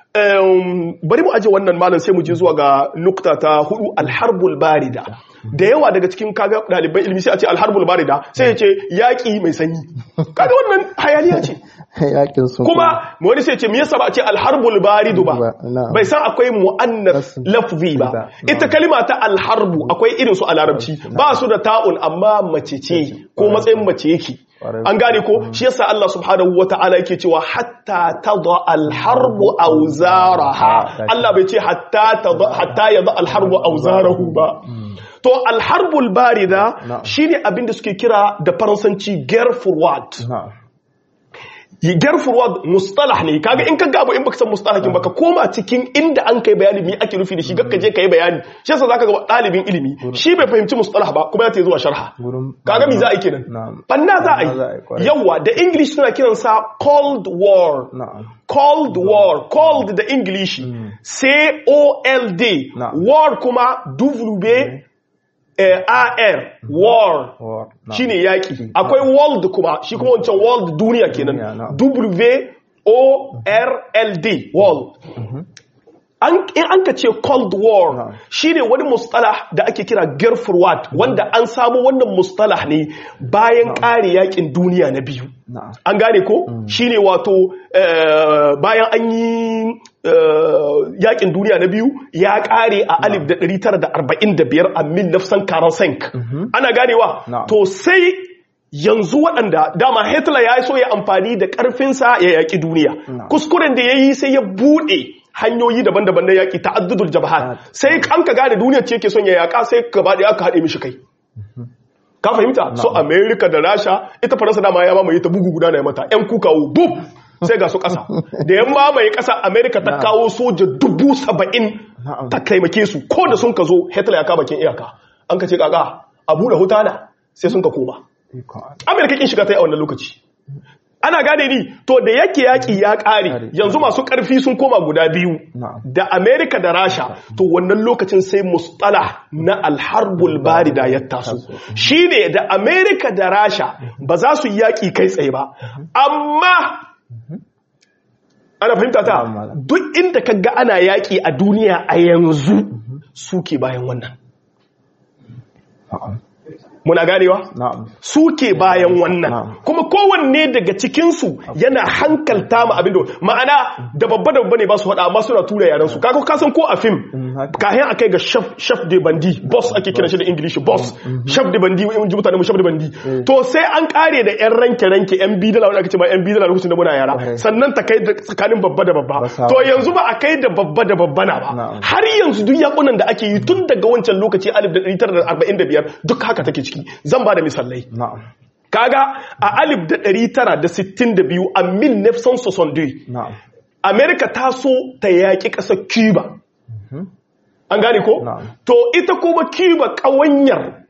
bari mu aje wannan malam sai mu je zuwa ga nukta ta hudu alharbul barida da yawa daga cikin kaga ɗaliban ilimi sai a ce alharbul barida sai ya ce yaƙi mai sanyi kaga wannan hayaniya ce kuma wani sai ce me yasa ba a ce alharbul baridu ba bai san akwai mu'annas lafzi ba ita kalima ta alharbu akwai irin su a larabci ba su da ta'un amma mace ce ko matsayin mace yake an gane ko shi yasa Allah subhanahu wata'ala yake cewa hatta tada alharbu awzaraha Allah bai ce hatta tada hatta yada alharbu awzarahu ba to alharbul barida shine abin da suke kira da faransanci guerre forward guerre forward mustalah ne kaga in ka gaba in baka san mustalahin baka koma cikin inda an kai bayani me ake nufi da shi gakka je kai bayani shi yasa zaka ga dalibin ilimi shi bai fahimci mustalah ba kuma ya ta zuwa sharha kaga me za a yi kenan banna za a yi yawa da english suna kiran sa cold war cold war cold da english c o l d war kuma w AR war shine yaki akwai world kuma shi kuma wancan world duniya kenan W O R L D world in an ka ce cold war shine wani mustalah da ake kira gerfurwat wanda an samu wannan mustalah ne bayan kare yakin duniya na biyu an gane ko shine wato bayan an yi yakin duniya na biyu ya kare a alif da 945 a mil nafsan karansank ana ganewa to sai yanzu waɗanda dama hitler ya so ya amfani da ƙarfinsa ya yaƙi duniya kuskuren da ya yi sai ya buɗe hanyoyi daban-daban na yaƙi ta'addudul jabhat sai an ka gane duniya ce ke son ya yaƙa sai gaba da aka haɗe mishi kai ka fahimta so america da rasha ita faransa dama ya mamaye ta bugu guda na mata yan kukawo bub sai ga su ƙasa da yan mamaye ƙasa america ta kawo soja dubu saba'in ta taimake su ko da sun ka zo hitler ya kama kin iyaka an ka ce kaka a buɗe hutana sai sun ka koma america kin shiga ta yi a wannan lokaci ana gane ni to da yake yaki ya ƙare yanzu masu ƙarfi sun koma guda biyu da amerika da rasha to wannan lokacin sai mustala na alharbul barida ya taso shine da amerika da rasha ba za su yi yaƙi kai tsaye ba amma ana fahimta ta duk inda ka ga ana yaƙi a duniya a yanzu suke bayan wannan muna ganewa na'am suke bayan wannan Na'am. kuma kowanne daga cikinsu yana hankalta ma abin da ma'ana da babba da babba ne ba su faɗa amma suna tura yaran su kaga ka san ko a film Mm, haka. kayan akai ga chef chef de bandi boss ake kiran shi da english boss chef de bandi in ji mutane mu chef de bandi to sai an kare da yan ranke ranke yan bidala wanda ake ce ma yan bidala lokacin da muna yara Kwarai. sannan ta kai da tsakanin babba da babba Ba sa- to yanzu ba a kai da babba da babba na ba Na'am. har yanzu duk yakunan da ake yi tun daga wancan lokaci 1945 duk haka take ciki zan ba da misalai na'am kaga a alif da ɗari tara da sittin da biyu a mil nefson sosonde na'am amerika ta so ta yaƙi ƙasar cuba an gane ko? Na'am. to ita kuma cuba ƙawanyar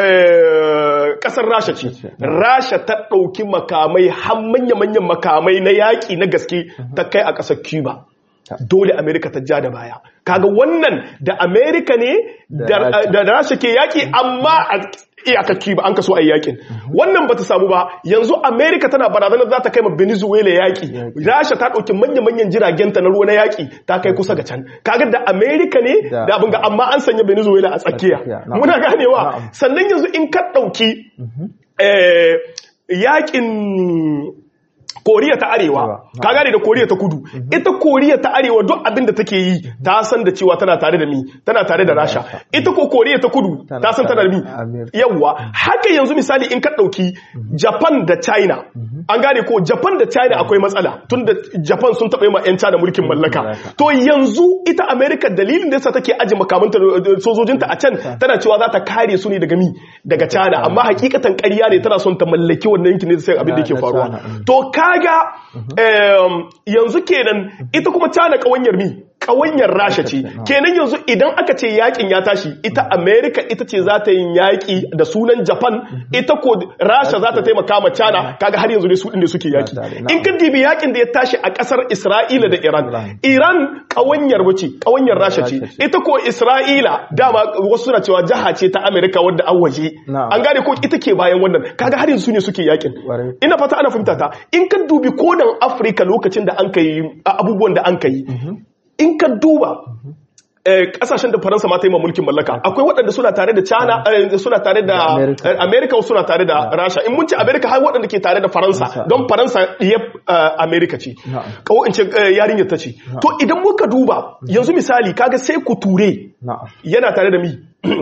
eh, ƙasar rasha ce rasha ta ɗauki makamai har manya-manyan makamai na yaƙi na gaske ta kai a ƙasar cuba dole amerika ta ja da baya kaga wannan da amerika ne da Da Rasha. da rasha ke yaƙi amma a iyakar cuba an kaso a yi yaƙin wannan bata samu ba yanzu amerika tana barazanar za ta kai ma venezuela yaƙi Yaƙi. rasha ta ɗauki manya-manyan jiragenta na ruwa na yaƙi ta kai kusa ga can kaga da amerika ne Da- da abin ga amma an sanya venezuela a tsakiya tsakiya, na'am. muna ganewa Na'am. sannan yanzu in ka ɗauki eh, yaƙin koriya ta arewa Na'am. ka gane da koriya ta kudu ita koriya ta arewa duk abin da take yi ta san da cewa tana tare da mi tana tare da rasha ita ko koriya ta kudu Tana ta san tana da mi tare da Amerika. yawwa haka yanzu misali in ka ɗauki japan da china an gane ko japan da china akwai matsala tun da japan sun taɓa yi ma 'yan china mulkin mallaka mallaka. to yanzu ita america dalilin da yasa take aji makamanta da sojojinta a can tana cewa za ta kare su ne daga mi daga china amma hakikatan ƙarya ne tana son ta mallaki wannan yankin ne sai abin da Na- yake na faruwa China, mm. to kaga em, yanzu kenan ita kuma china ƙawanyar mi ƙawanyar rasha ce Rasha ce, kenan yanzu idan aka ce yakin ya tashi ita america ita ce za ta yin yaki da sunan japan ita ko rasha za ta taimaka ma china kaga har yanzu ne su inda suke yaki tare, na'am. in ka dibi yakin da ya tashi a kasar isra'ila da iran iran kawanyar wace kawanyar rasha ce Rasha ce. ita ko isra'ila dama wasu suna cewa jaha ce ta america wadda an waje Na'am. an gane ko ita ke bayan wannan kaga har yanzu su ne suke yakin Ƙwarai. ina fata ana fahimta ta in ka dubi kodan afirka lokacin da an kai abubuwan da an kai in ka duba eh, kasashen da faransa ma ta yi ma mulkin mallaka akwai waɗanda suna tare da china eh, suna tare da Da America. eh, america wasu suna tare da rasha in mun ce america har waɗanda ke tare da faransa Faransa. don faransa ɗiya america ce Na'am. kawo in ce eh, yarinyar ta ce to idan muka duba yanzu misali kaga sai ku ture na'am yana tare da mi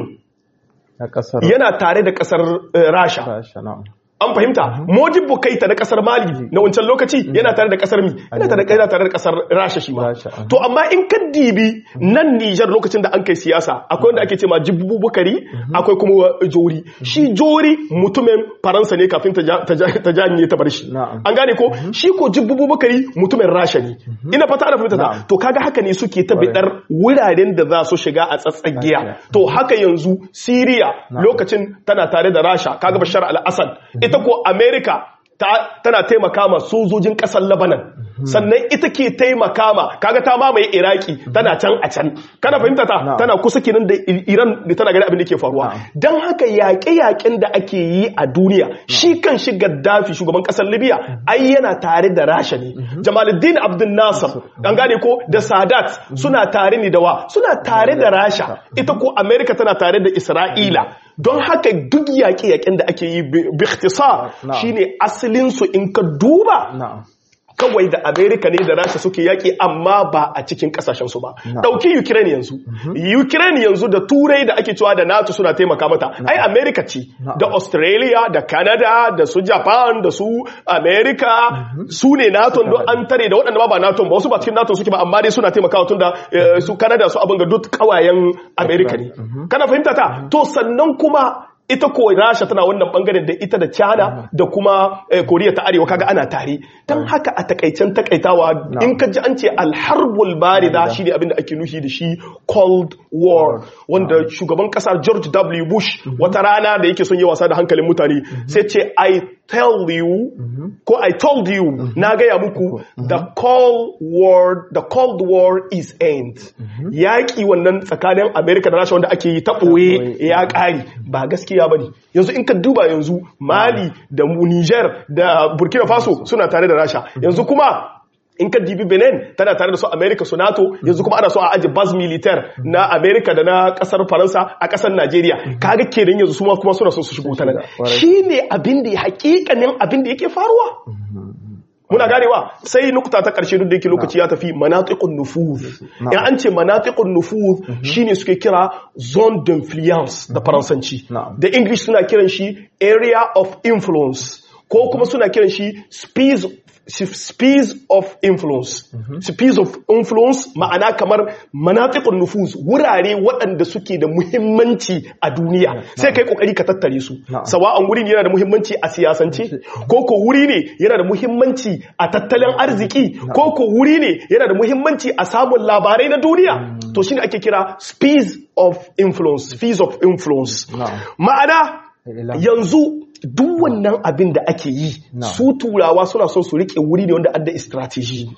na kasar yana tare da kasar eh, rasha Rasha na'am an fahimta mojibbo kaita na kasar mali na wancan lokaci yana tare da kasar mi yana tare da yana tare da kasar rasha shi ma Rasha, mhm. to amma in ka dibi nan Niger lokacin da an kai siyasa akwai wanda ake ce ma jibbu bukari akwai kuma jori shi jori mutumin faransa ne kafin ta ja- ta ja- ta janye ta bar shi Na'am. an gane ko shi ko jibbu bukari mutumin rasha ne ina fata ana fahimta ta Na'am. to kaga haka ne suke ta bidar wuraren da za su shiga a tsatsagiya Tsakiya. to haka yanzu Syria lokacin tana tare da Rasha kaga Bashar al-Assad ita ko America ta, tana taimaka ma sojojin kasar Lebanon sannan ita ke taimaka ma kaga ta mamaye Iraki tana can a can kana fahimta ta Na'am. tana kusa kenan da I- Iran da tana gani abin da ke faruwa dan haka yaƙe-yaƙen da ake yi a duniya shi kan shi Gaddafi shugaban kasar Libya ai yana tare da Rasha ne Jamaluddin Abdul Nasser an gane ko da Sadat suna tare ne da wa suna tare da Rasha ita ko America tana tare da Isra'ila don haka duk yaƙe-yaƙen da ake yi bi bi ikhtisar Na'am. shine asalin su in ka duba na'am kawai da Amerika ne da Rasha suke yaƙi amma ba a cikin ƙasashen su ba. Na'am. Ɗauki Ukraine yanzu. Ukraine yanzu da Turai da ake cewa da NATO suna taimaka mata. Ai Amerika ce Na'am. da Australia da Canada da su Japan da su Amerika su ne NATO don an tare da waɗanda ba ba NATO ba wasu ba cikin NATO suke ba amma dai suna taimakawa tun da eh, su Canada su abin ga duk ƙawayen Amerika ne. Kana fahimta ta? To sannan kuma ita ko rasha tana wannan bangaren da ita da china da kuma eh, koriya ta arewa kaga ana tare don haka a takaicen takaitawa in ka ji an ce alharbul barida shi ne abinda ake nufi da shi cold war wanda shugaban kasa george w bush wata rana da yake son yi wasa da hankalin mutane sai ce i tell you ko i told you na gaya muku the cold war the cold war is end yaƙi wannan tsakanin america da rasha wanda ake yi ta ɓoye ya ƙari ba gaskiya ba ne yanzu in ka duba yanzu mali da mu niger da burkina faso suna tare da rasha yanzu kuma in ka dibi benin tana tare da su america su nato yanzu kuma ana so a aji bas militar na america da na kasar faransa a kasar nigeria kaga kenan yanzu su ma kuma suna son su shigo ta nan shine abin da hakikanin abin da yake faruwa muna ganewa sai nukta ta karshe duk da yake lokaci ya tafi manatiqun nufuz in an ce manatiqun nufuz shine suke kira zone d'influence da faransanci da english suna kiran shi area of influence ko kuma suna kiran shi space space of influence space of influence ma'ana kamar manatikun nufuz wurare waɗanda suke da muhimmanci a duniya sai kai kokari ka tattare su sawa'an wuri ne yana da muhimmanci a siyasance ko ko wuri ne yana da muhimmanci a tattalin arziki ko ko wuri ne yana da muhimmanci a samun labarai na duniya to shine ake kira space of influence space of influence ma'ana yanzu duk wannan abin da ake yi su turawa suna son su rike wuri ne wanda adda strategy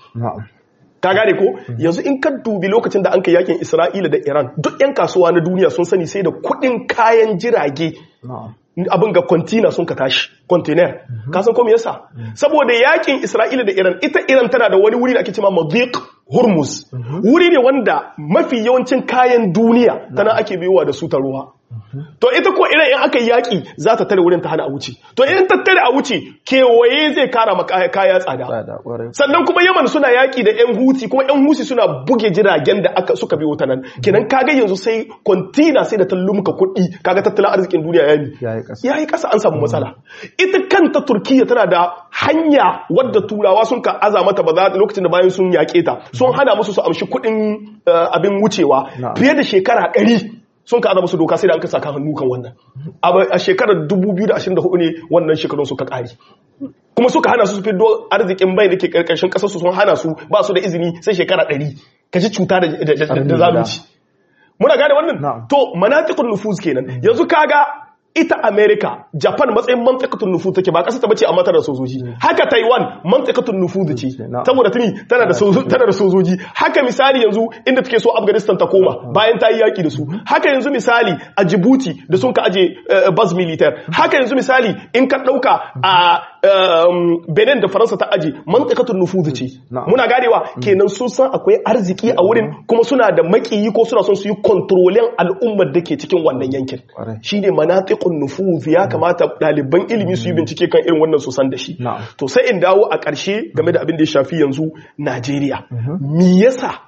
ka gane ko yanzu in ka dubi lokacin da an kai yakin isra'ila da iran duk 'yan kasuwa na duniya sun sani sai da kudin kayan jirage abin ga kwantina sun ka tashi container ka san ko me yasa saboda yakin isra'ila da iran ita iran tana da wani wuri da ake cewa madiq hormuz wuri ne wanda mafi yawancin kayan duniya tana ake biyowa da su ta ruwa to ita ko idan in aka yi yaƙi za ta tare wurin ta hana a wuce to in ta tare a wuce kewaye zai kara maka kaya tsada sannan kuma yaman suna yaƙi da yan huti kuma yan huti suna buge jiragen da aka suka biyo ta nan kenan kaga yanzu sai kontina sai da ta lumka kuɗi kaga tattalin arzikin duniya ya yi ya yi ƙasa an samu matsala ita kanta turkiya tana da hanya wadda turawa sun ka aza mata ba za lokacin da bayan sun yaƙe ta sun hana musu su amshi kuɗin abin wucewa fiye da shekara ɗari sun ka aza musu doka sai da an ka saka hannu kan wannan a shekarar 2024 ne wannan shekarun suka kare kuma suka hana su su fiddo arzikin bai da ke karkashin kasar su sun hana su ba su da izini sai shekara 100 ka ji cuta da zalunci muna gane wannan to manatikun nufuz kenan yanzu kaga ita America, Japan matsayin mantakatun nufu take ba ƙasa ta bace a matar da sojoji. Haka Taiwan mantakatun nufu ce. Saboda tuni tana da tana da sojoji. Haka misali yanzu inda take so Afghanistan ta koma bayan ta yi yaki da su. Haka yanzu misali a Djibouti da sun ka aje base militaire. Haka yanzu misali in ka dauka a Benin da Faransa ta aje mantakatun nufu ce. Muna ganewa kenan sun san akwai arziki a wurin kuma suna da makiyi ko suna son su yi kontrolin al'ummar da ke cikin wannan yankin. Shine manatik haƙiƙun nufuz ya kamata ɗaliban ilimi su yi bincike kan irin wannan su san da shi to sai in dawo a ƙarshe game da abin da ya shafi yanzu Najeriya me yasa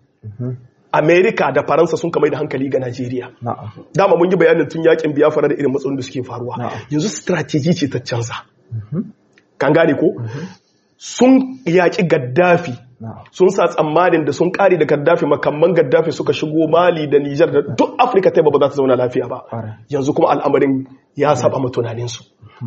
Amerika da Faransa sun kamar da hankali ga Najeriya dama mun yi bayanin tun yakin biyafara da irin matsalolin da suke faruwa yanzu strategy ce ta canza kan gane ko sun yaƙi Gaddafi sun sa tsammanin da sun kare da gaddafi makamman gaddafi suka shigo mali da nijar da duk afirka ta ba za ta zauna lafiya ba yanzu kuma al'amarin ya saba ma tunaninsu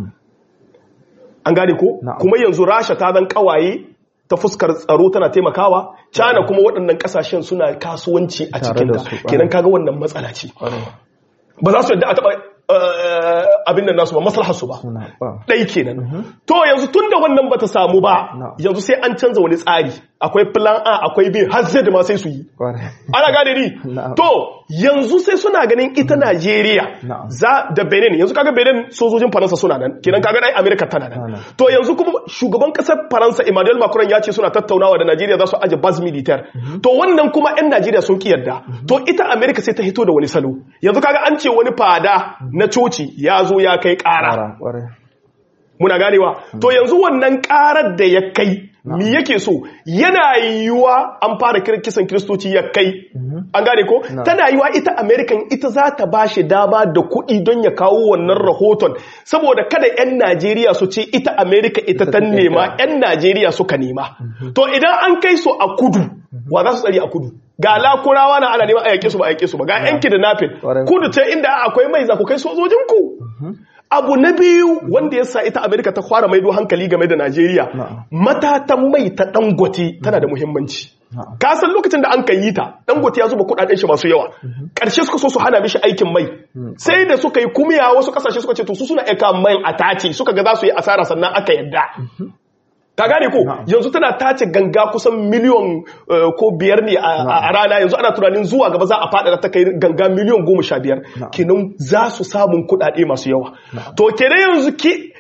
an gane ko kuma yanzu rasha ta zan kawaye ta fuskar tsaro tana taimakawa cana kuma waɗannan ƙasashen suna kasuwanci a cikinta kenan kaga wannan matsala ce ba za su yadda a taɓa abin da nasu ba maslahar su ba ɗai kenan to yanzu tun da wannan bata samu ba yanzu sai an canza wani tsari akwai plan A akwai B har zai da ma sai su yi ana gane ni to yanzu sai suna ganin ita Najeriya za da Benin yanzu kaga Benin sojojin Faransa suna nan kenan kaga dai America tana nan to yanzu kuma shugaban kasar Faransa Emmanuel Macron ya ce suna tattaunawa da Najeriya za su aje base militaire to wannan kuma ƴan Najeriya sun ki yarda to ita America sai ta hito da wani salo yanzu kaga an ce wani fada na coci ya zo ya kai ƙara muna ganewa to yanzu wannan ƙarar da ya kai mi yake so yana yiwuwa an fara kisan kiristoci ya kai an gane ko tana yiwuwa ita american ita za ta ba shi dama da kuɗi don ya kawo wannan rahoton saboda kada 'yan najeriya su ce ita america ita ta nema 'yan najeriya suka nema to idan an kai su a kudu wa za su tsari a kudu ga lakurawa na ana neman a yake su ba a yake su ba ga yanki da nafin kudu ce inda akwai mai za ku kai sojojinku abu na biyu wanda ya sa ita amerika ta fara maido hankali game da najeriya matatan mai ta dangote tana da muhimmanci ka san lokacin da an kan yi ta dangote ya zuba kudaden shi masu yawa karshe suka so su hana mishi aikin mai sai da suka yi kumiya wasu kasashe suka ce to su suna aika mai a tace suka ga za su yi asara sannan aka yadda ka gane ko yanzu tana tace ganga kusan miliyon ko biyar ne a rana yanzu ana tunanin zuwa gaba za a faɗa ta kai ganga miliyon goma sha biyar kenan za su samun kuɗaɗe masu yawa to kenan yanzu ki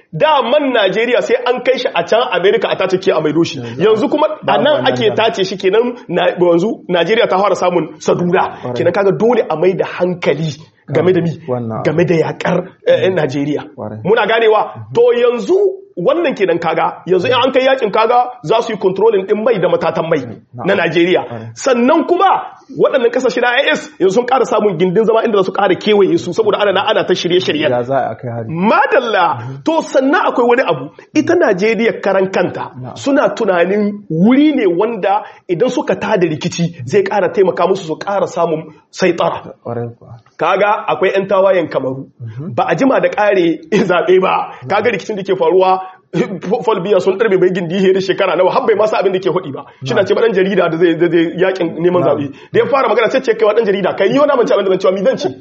da man Najeriya sai an kai shi a can America a tace ke a maido shi yanzu kuma a nan ake tace shi kenan yanzu Najeriya ta fara samun sadura kenan kaga dole a mai da hankali game da mi game da yakar Najeriya muna ganewa to yanzu wannan kenan kaga yanzu in an kai yakin kaga za su yi controlling din mai da matatan mai na Najeriya sannan kuma waɗannan kasashe na IS yanzu sun ƙara samun gindin zama inda su ƙara kewaye su saboda ana na ana ta shirye-shirye madalla to sannan akwai wani abu ita Najeriya karan kanta suna tunanin wuri ne wanda idan suka tada rikici zai ƙara taimaka musu su ƙara samun saitara kaga akwai 'yan tawayen kamaru ba a jima da ƙare zaɓe ba kaga rikicin da ke faruwa folbiya sun ɗarbe mai gindi da shekara nawa har bai masa abin da ke hudi ba shi na ce ɗan jarida da zai zai yakin neman zaɓe da ya fara magana sai ce kai wa ɗan jarida kai yi wani abinci abin da zan cewa mi zan ce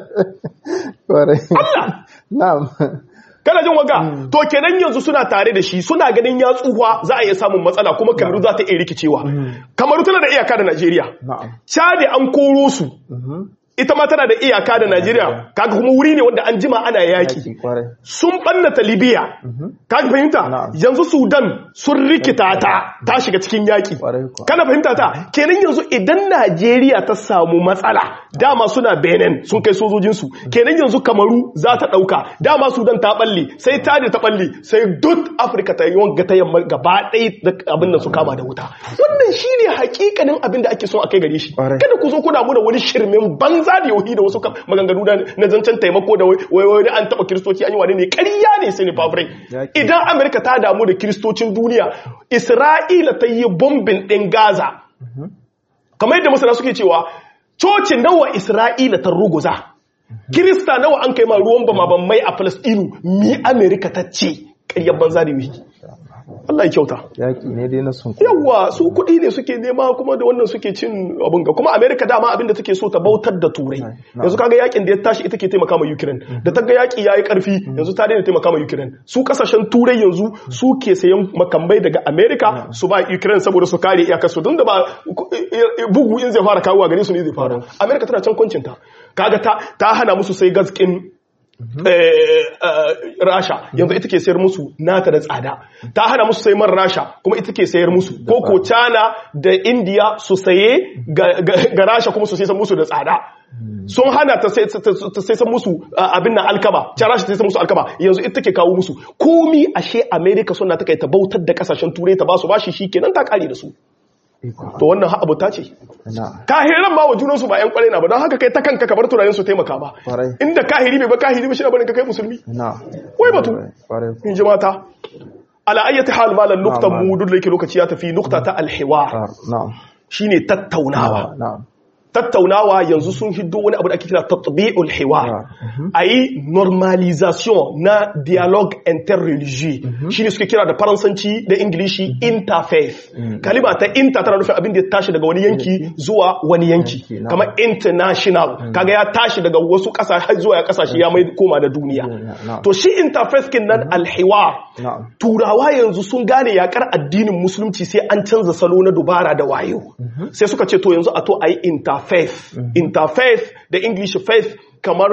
Allah na'am kana jin waga to kenan yanzu suna tare da shi suna ganin ya tsuwa za a iya samun matsala kuma kamaru za ta iya rikicewa kamaru tana da iyaka da najeriya chadi an koro su ita ma tana da iyaka da Najeriya kaga kuma wuri ne wanda an jima ana yaki sun bannata Libya kaga fahimta yanzu Sudan sun rikita ta ta shiga cikin yaki kana fahimta ta kenan yanzu idan Najeriya ta samu matsala dama suna Benin sun kai sojojin su kenan yanzu Kamaru za ta dauka dama Sudan ta balle sai ta ta balle sai duk Africa ta yi wanga ta yamma gaba ɗaya abin nan su kama da wuta wannan shine hakikanin abin da ake son a kai gare shi kada ku zo kuna mu da wani shirmin banza banza da yauhi da wasu maganganu na zancen taimako da wai wai an taba kiristoci an yi wani ne ƙarya ne sai ne fafirai idan amerika ta damu da kiristocin duniya isra'ila ta yi bombin ɗin gaza kamar yadda masana suke cewa coci nawa isra'ila ta ruguza kirista nawa an kai ma ruwan bama mai a falastinu mi amerika ta ce ƙaryar banza da yauhi Allah ya kyauta. Yaƙi ne dai na sun Yawwa su kuɗi ne suke nema kuma da wannan suke cin abin ga kuma Amerika dama abin da take so ta bautar da Turai. Yanzu kaga yakin da ya tashi ita ke taimaka ma Ukraine. Da ta ga yaƙi yayi ƙarfi yanzu ta daina taimaka ma Ukraine. Su kasashen Turai yanzu su ke sayan makamai daga Amerika su ba Ukraine saboda su kare iyakar su don da ba bugu in zai fara kawo gare su ne zai fara. Amerika tana can kwancinta. Kaga ta ta hana musu sai gaskin rasha yanzu ita ke sayar musu nata da tsada ta hana musu sai man rasha kuma ita ke sayar musu ko ko china da india su saye ga rasha kuma su sai musu da tsada sun hana ta sai san musu abin nan alkaba can rasha ta sai musu alkaba yanzu ita ke kawo musu komi ashe america suna ta kai ta bautar da kasashen turai ta ba su bashi shikenan ta kare da su to wannan ha abuta ce kahiran ma wa junansu ba 'yan kwarai na ba don haka kai ta kanka kamar tunanin su taimaka ba inda kahiri bai ba kahiri ba shi barin ka kai musulmi wai batu in ji mata ala ayyati hal malan nuktan mu duk da yake lokaci ya tafi nukta ta alhiwar shine tattaunawa tattaunawa yanzu sun hiddo wani abu da ake kira tatbi'ul hiwar ayi normalisation na dialogue interreligieux shine suke kira da faransanci da ingilishi interfaith kalima ta inter tana nufin abin da ya tashi daga wani yanki zuwa wani yanki kamar international kaga ya tashi daga wasu kasashe zuwa ya kasashe ya mai koma da duniya to shi interfaith kin nan alhiwar turawa yanzu sun gane yakar addinin musulunci sai an canza salo na dubara da wayo sai suka ce to yanzu a to ayi interfaith faith mm -hmm. interfaith da english faith kamar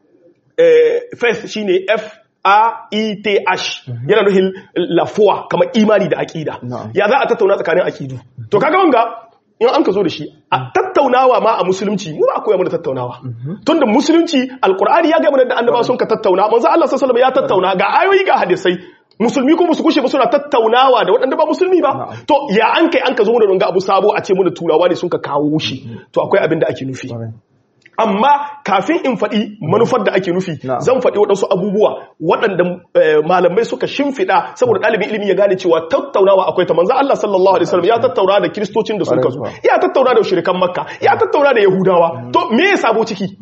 eh, faith shine f a e t h mm -hmm. yana nufin lafuwa kamar imani da akida no. ya za a tattauna tsakanin akidu to kaga wanga in an ka zo da shi a tattaunawa ma a musulunci mu ba koya mana tattaunawa tunda musulunci alkur'ani ya ga mana da annaba sun ka tattauna manzo Allah sallallahu alaihi ya tattauna ga ayoyi ga hadisai musulmi ko musu kushe ba suna tattaunawa da waɗanda ba musulmi ba to ya an kai an ka zo da runga abu sabo a ce mu da turawa ne sun ka kawo shi to akwai abin da ake nufi amma kafin in faɗi manufar da ake nufi zan faɗi waɗansu abubuwa waɗanda malamai suka shimfiɗa saboda ɗalibin ilimi ya gane cewa tattaunawa akwai ta manzo Allah sallallahu alaihi wasallam ya tattauna da kiristocin da sun kazo ya tattauna da shirikan makka ya tattauna da yahudawa to me ya sabo ciki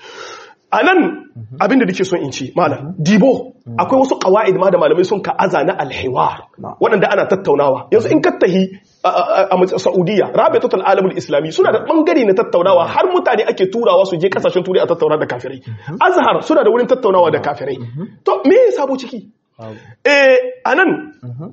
a nan abinda da ke son in ce malam dibo akwai wasu kawa'id ma da malamai sun ka'aza na alhiwar waɗanda ana tattaunawa yanzu in kattahi a saudiya rabe total alamul islami suna da ɓangare na tattaunawa har mutane ake turawa su je kasashen turai a tattauna da kafirai azhar suna da wurin tattaunawa da kafirai to me ya sabo ciki a nan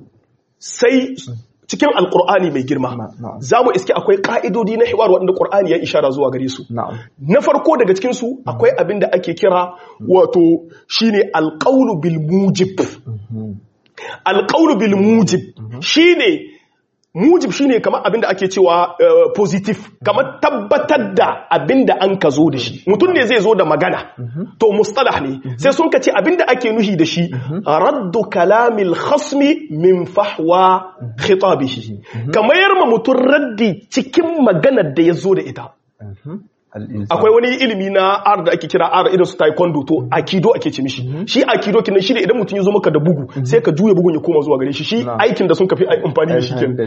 sai cikin alkur'ani mai girma za mu iske akwai ka'idodi na hiwar waɗanda ƙur'ani ya ishara zuwa gare su na farko daga cikinsu akwai abin da ake kira wato shine alƙaunu bil mujib alqawlu bil mujib shine mujib shine kamar abinda ake cewa uh, positive kamar tabbatar da abinda an ka zo da shi mutum ne zai zo da magana to mustalah ne sai sun ka ce abinda ake nuhi da shi raddu kalamil khasmi min fahwa khitabihi kamar yarma mutum raddi cikin maganar da ya zo da ita akwai wani ilimi na ar da ake kira ar irin su taekwondo to akido ake ce mishi shi akido kinan shi ne idan mutum ya zo maka da bugu sai ka juya bugun ya koma zuwa gare shi shi aikin da sun kafi amfani da shi kenan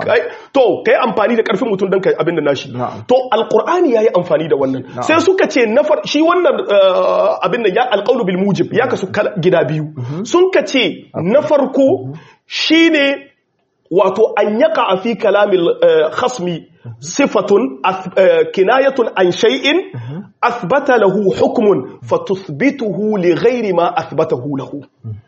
to kai amfani da karfin mutum dan kai abin da nashi to alqur'ani yayi amfani da wannan sai suka ce nafar shi wannan abin da ya alqawlu bil mujib ya kasu gida biyu sun ka ce na farko shine wato an yaka fi kalamil khasmi sifatun kinayatun an shay'in athbata lahu hukmun fatuthbituhu li ghairi ma athbatahu lahu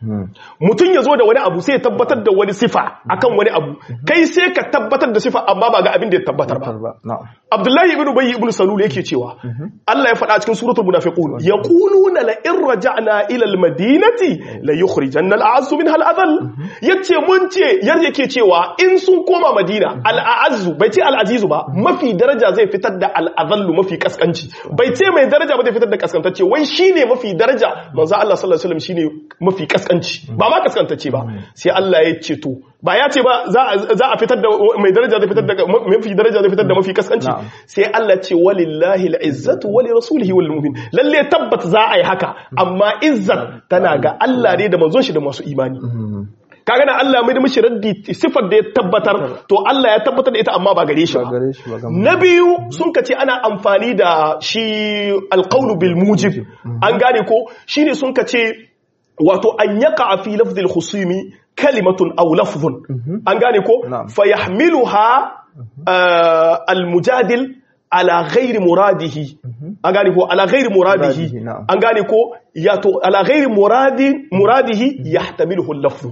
mutun yazo da wani abu sai ya tabbatar da wani sifa akan wani abu kai sai ka tabbatar da sifa amma ba ga abin da ya tabbatar ba Abdullahi ibn Ubay ibn Salul yake cewa Allah ya faɗa cikin suratul munafiqun yaquluna la in raja'na ila al-madinati la yukhrijanna al-a'azzu minha al-adhall yace mun ce yar yake cewa in sun koma Madina al-a'azzu bai ce al-azizu ba mafi daraja zai fitar da al-adhallu mafi kaskanci bai ce mai daraja ba zai fitar da kaskantacce wai shine mafi daraja manzo Allah sallallahu alaihi wasallam shine mafi kaskanci ba ma kaskantacce ba sai Allah ya ce to ba ya ce ba za a fitar da mai daraja zai fitar da mafi daraja zai fitar da mafi kaskanci sai Allah ce walillahi al'izzatu wali rasulihi wal mu'min lalle tabbat za a yi haka amma izzat tana ga Allah ne da manzon shi da masu imani kaga na Allah mai da mishi raddi sifar da ya tabbatar to Allah ya tabbatar da ita amma ba gare shi ba na biyu sun kace ana amfani da shi alqawlu bil mujib an gane ko shine sun kace wato an yaka fi lafzil khusumi kalimatun aw lafzun an gane ko fayahmiluha al-mujadil ala ghairi muradihi an gane ko ala ghairi muradihi an gane ko yato ala ghairi muradi muradihi yahtamiluhu al-lafzu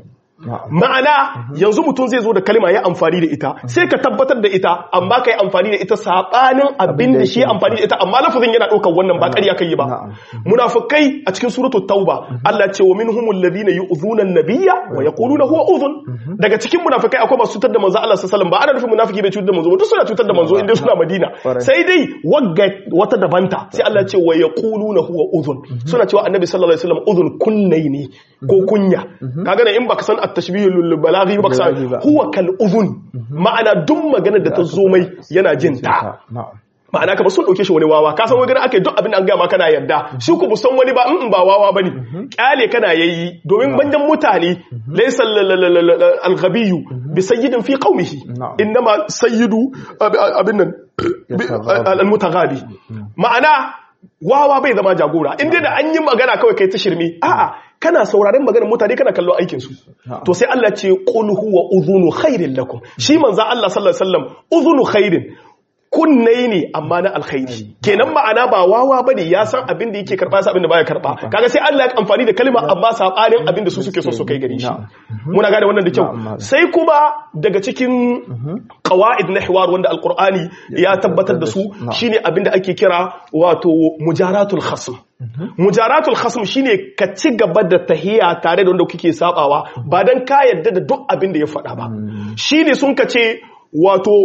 ma'ana yanzu mutum zai zo da kalma ya amfani da ita sai ka tabbatar da ita amma kai amfani da ita sabanin abin da shi amfani da ita amma lafazin yana daukar wannan ba ƙarya kai ba munafikai a cikin suratul tauba Allah ce wa minhumul ladina yu'zuna an-nabiyya wa yaquluna huwa udhun daga cikin munafikai akwai masu cutar da manzo Allah sallallahu alaihi wasallam ba ana nufin munafiki bai cutar da manzo ba duk suna cutar da manzo inda suna Madina sai dai wagga wata dabanta sai Allah ce wa yaquluna huwa udhun suna cewa annabi sallallahu alaihi wasallam udhun kunnai ne ko kunya kaga ne in baka san at-tashbihul balaghi baka san huwa kal udhun ma'ana duk maganar da ta zo mai yana jin ta ma'ana kamar sun ɗauke shi wani wawa ka san wani aka yi duk abin da an gaya ma kana yarda shi ku san wani ba in ba wawa bane kyale kana yayi domin banjan mutane laysa al-ghabiyyu bi sayyidin fi qaumihi innama sayyidu abin nan al-mutaghabi ma'ana wawa bai zama jagora inda da an yi magana kawai kai ta shirme a'a kana sauraren maganar mutane kana kallon aikin su to sai Allah ce qul huwa udhunu khairin lakum shi manzo Allah sallallahu alaihi wasallam udhunu khairin kunnai ne amma na alkhairi kenan ma'ana ba wawa bane ya san abin da yake karba sa abin da baya karba kaga sai Allah ya amfani da kalma amma sabanin abin da su suke so su kai gare shi muna gane wannan da kyau sai kuma daga cikin qawaid na hiwar wanda alqur'ani ya tabbatar da su shine abin da ake kira wato mujaratul khasm mujaratul khasm shine ka ci gaba da tahiya tare da wanda kuke sabawa ba dan ka yadda da duk abin da ya faɗa ba shine sun ka ce wato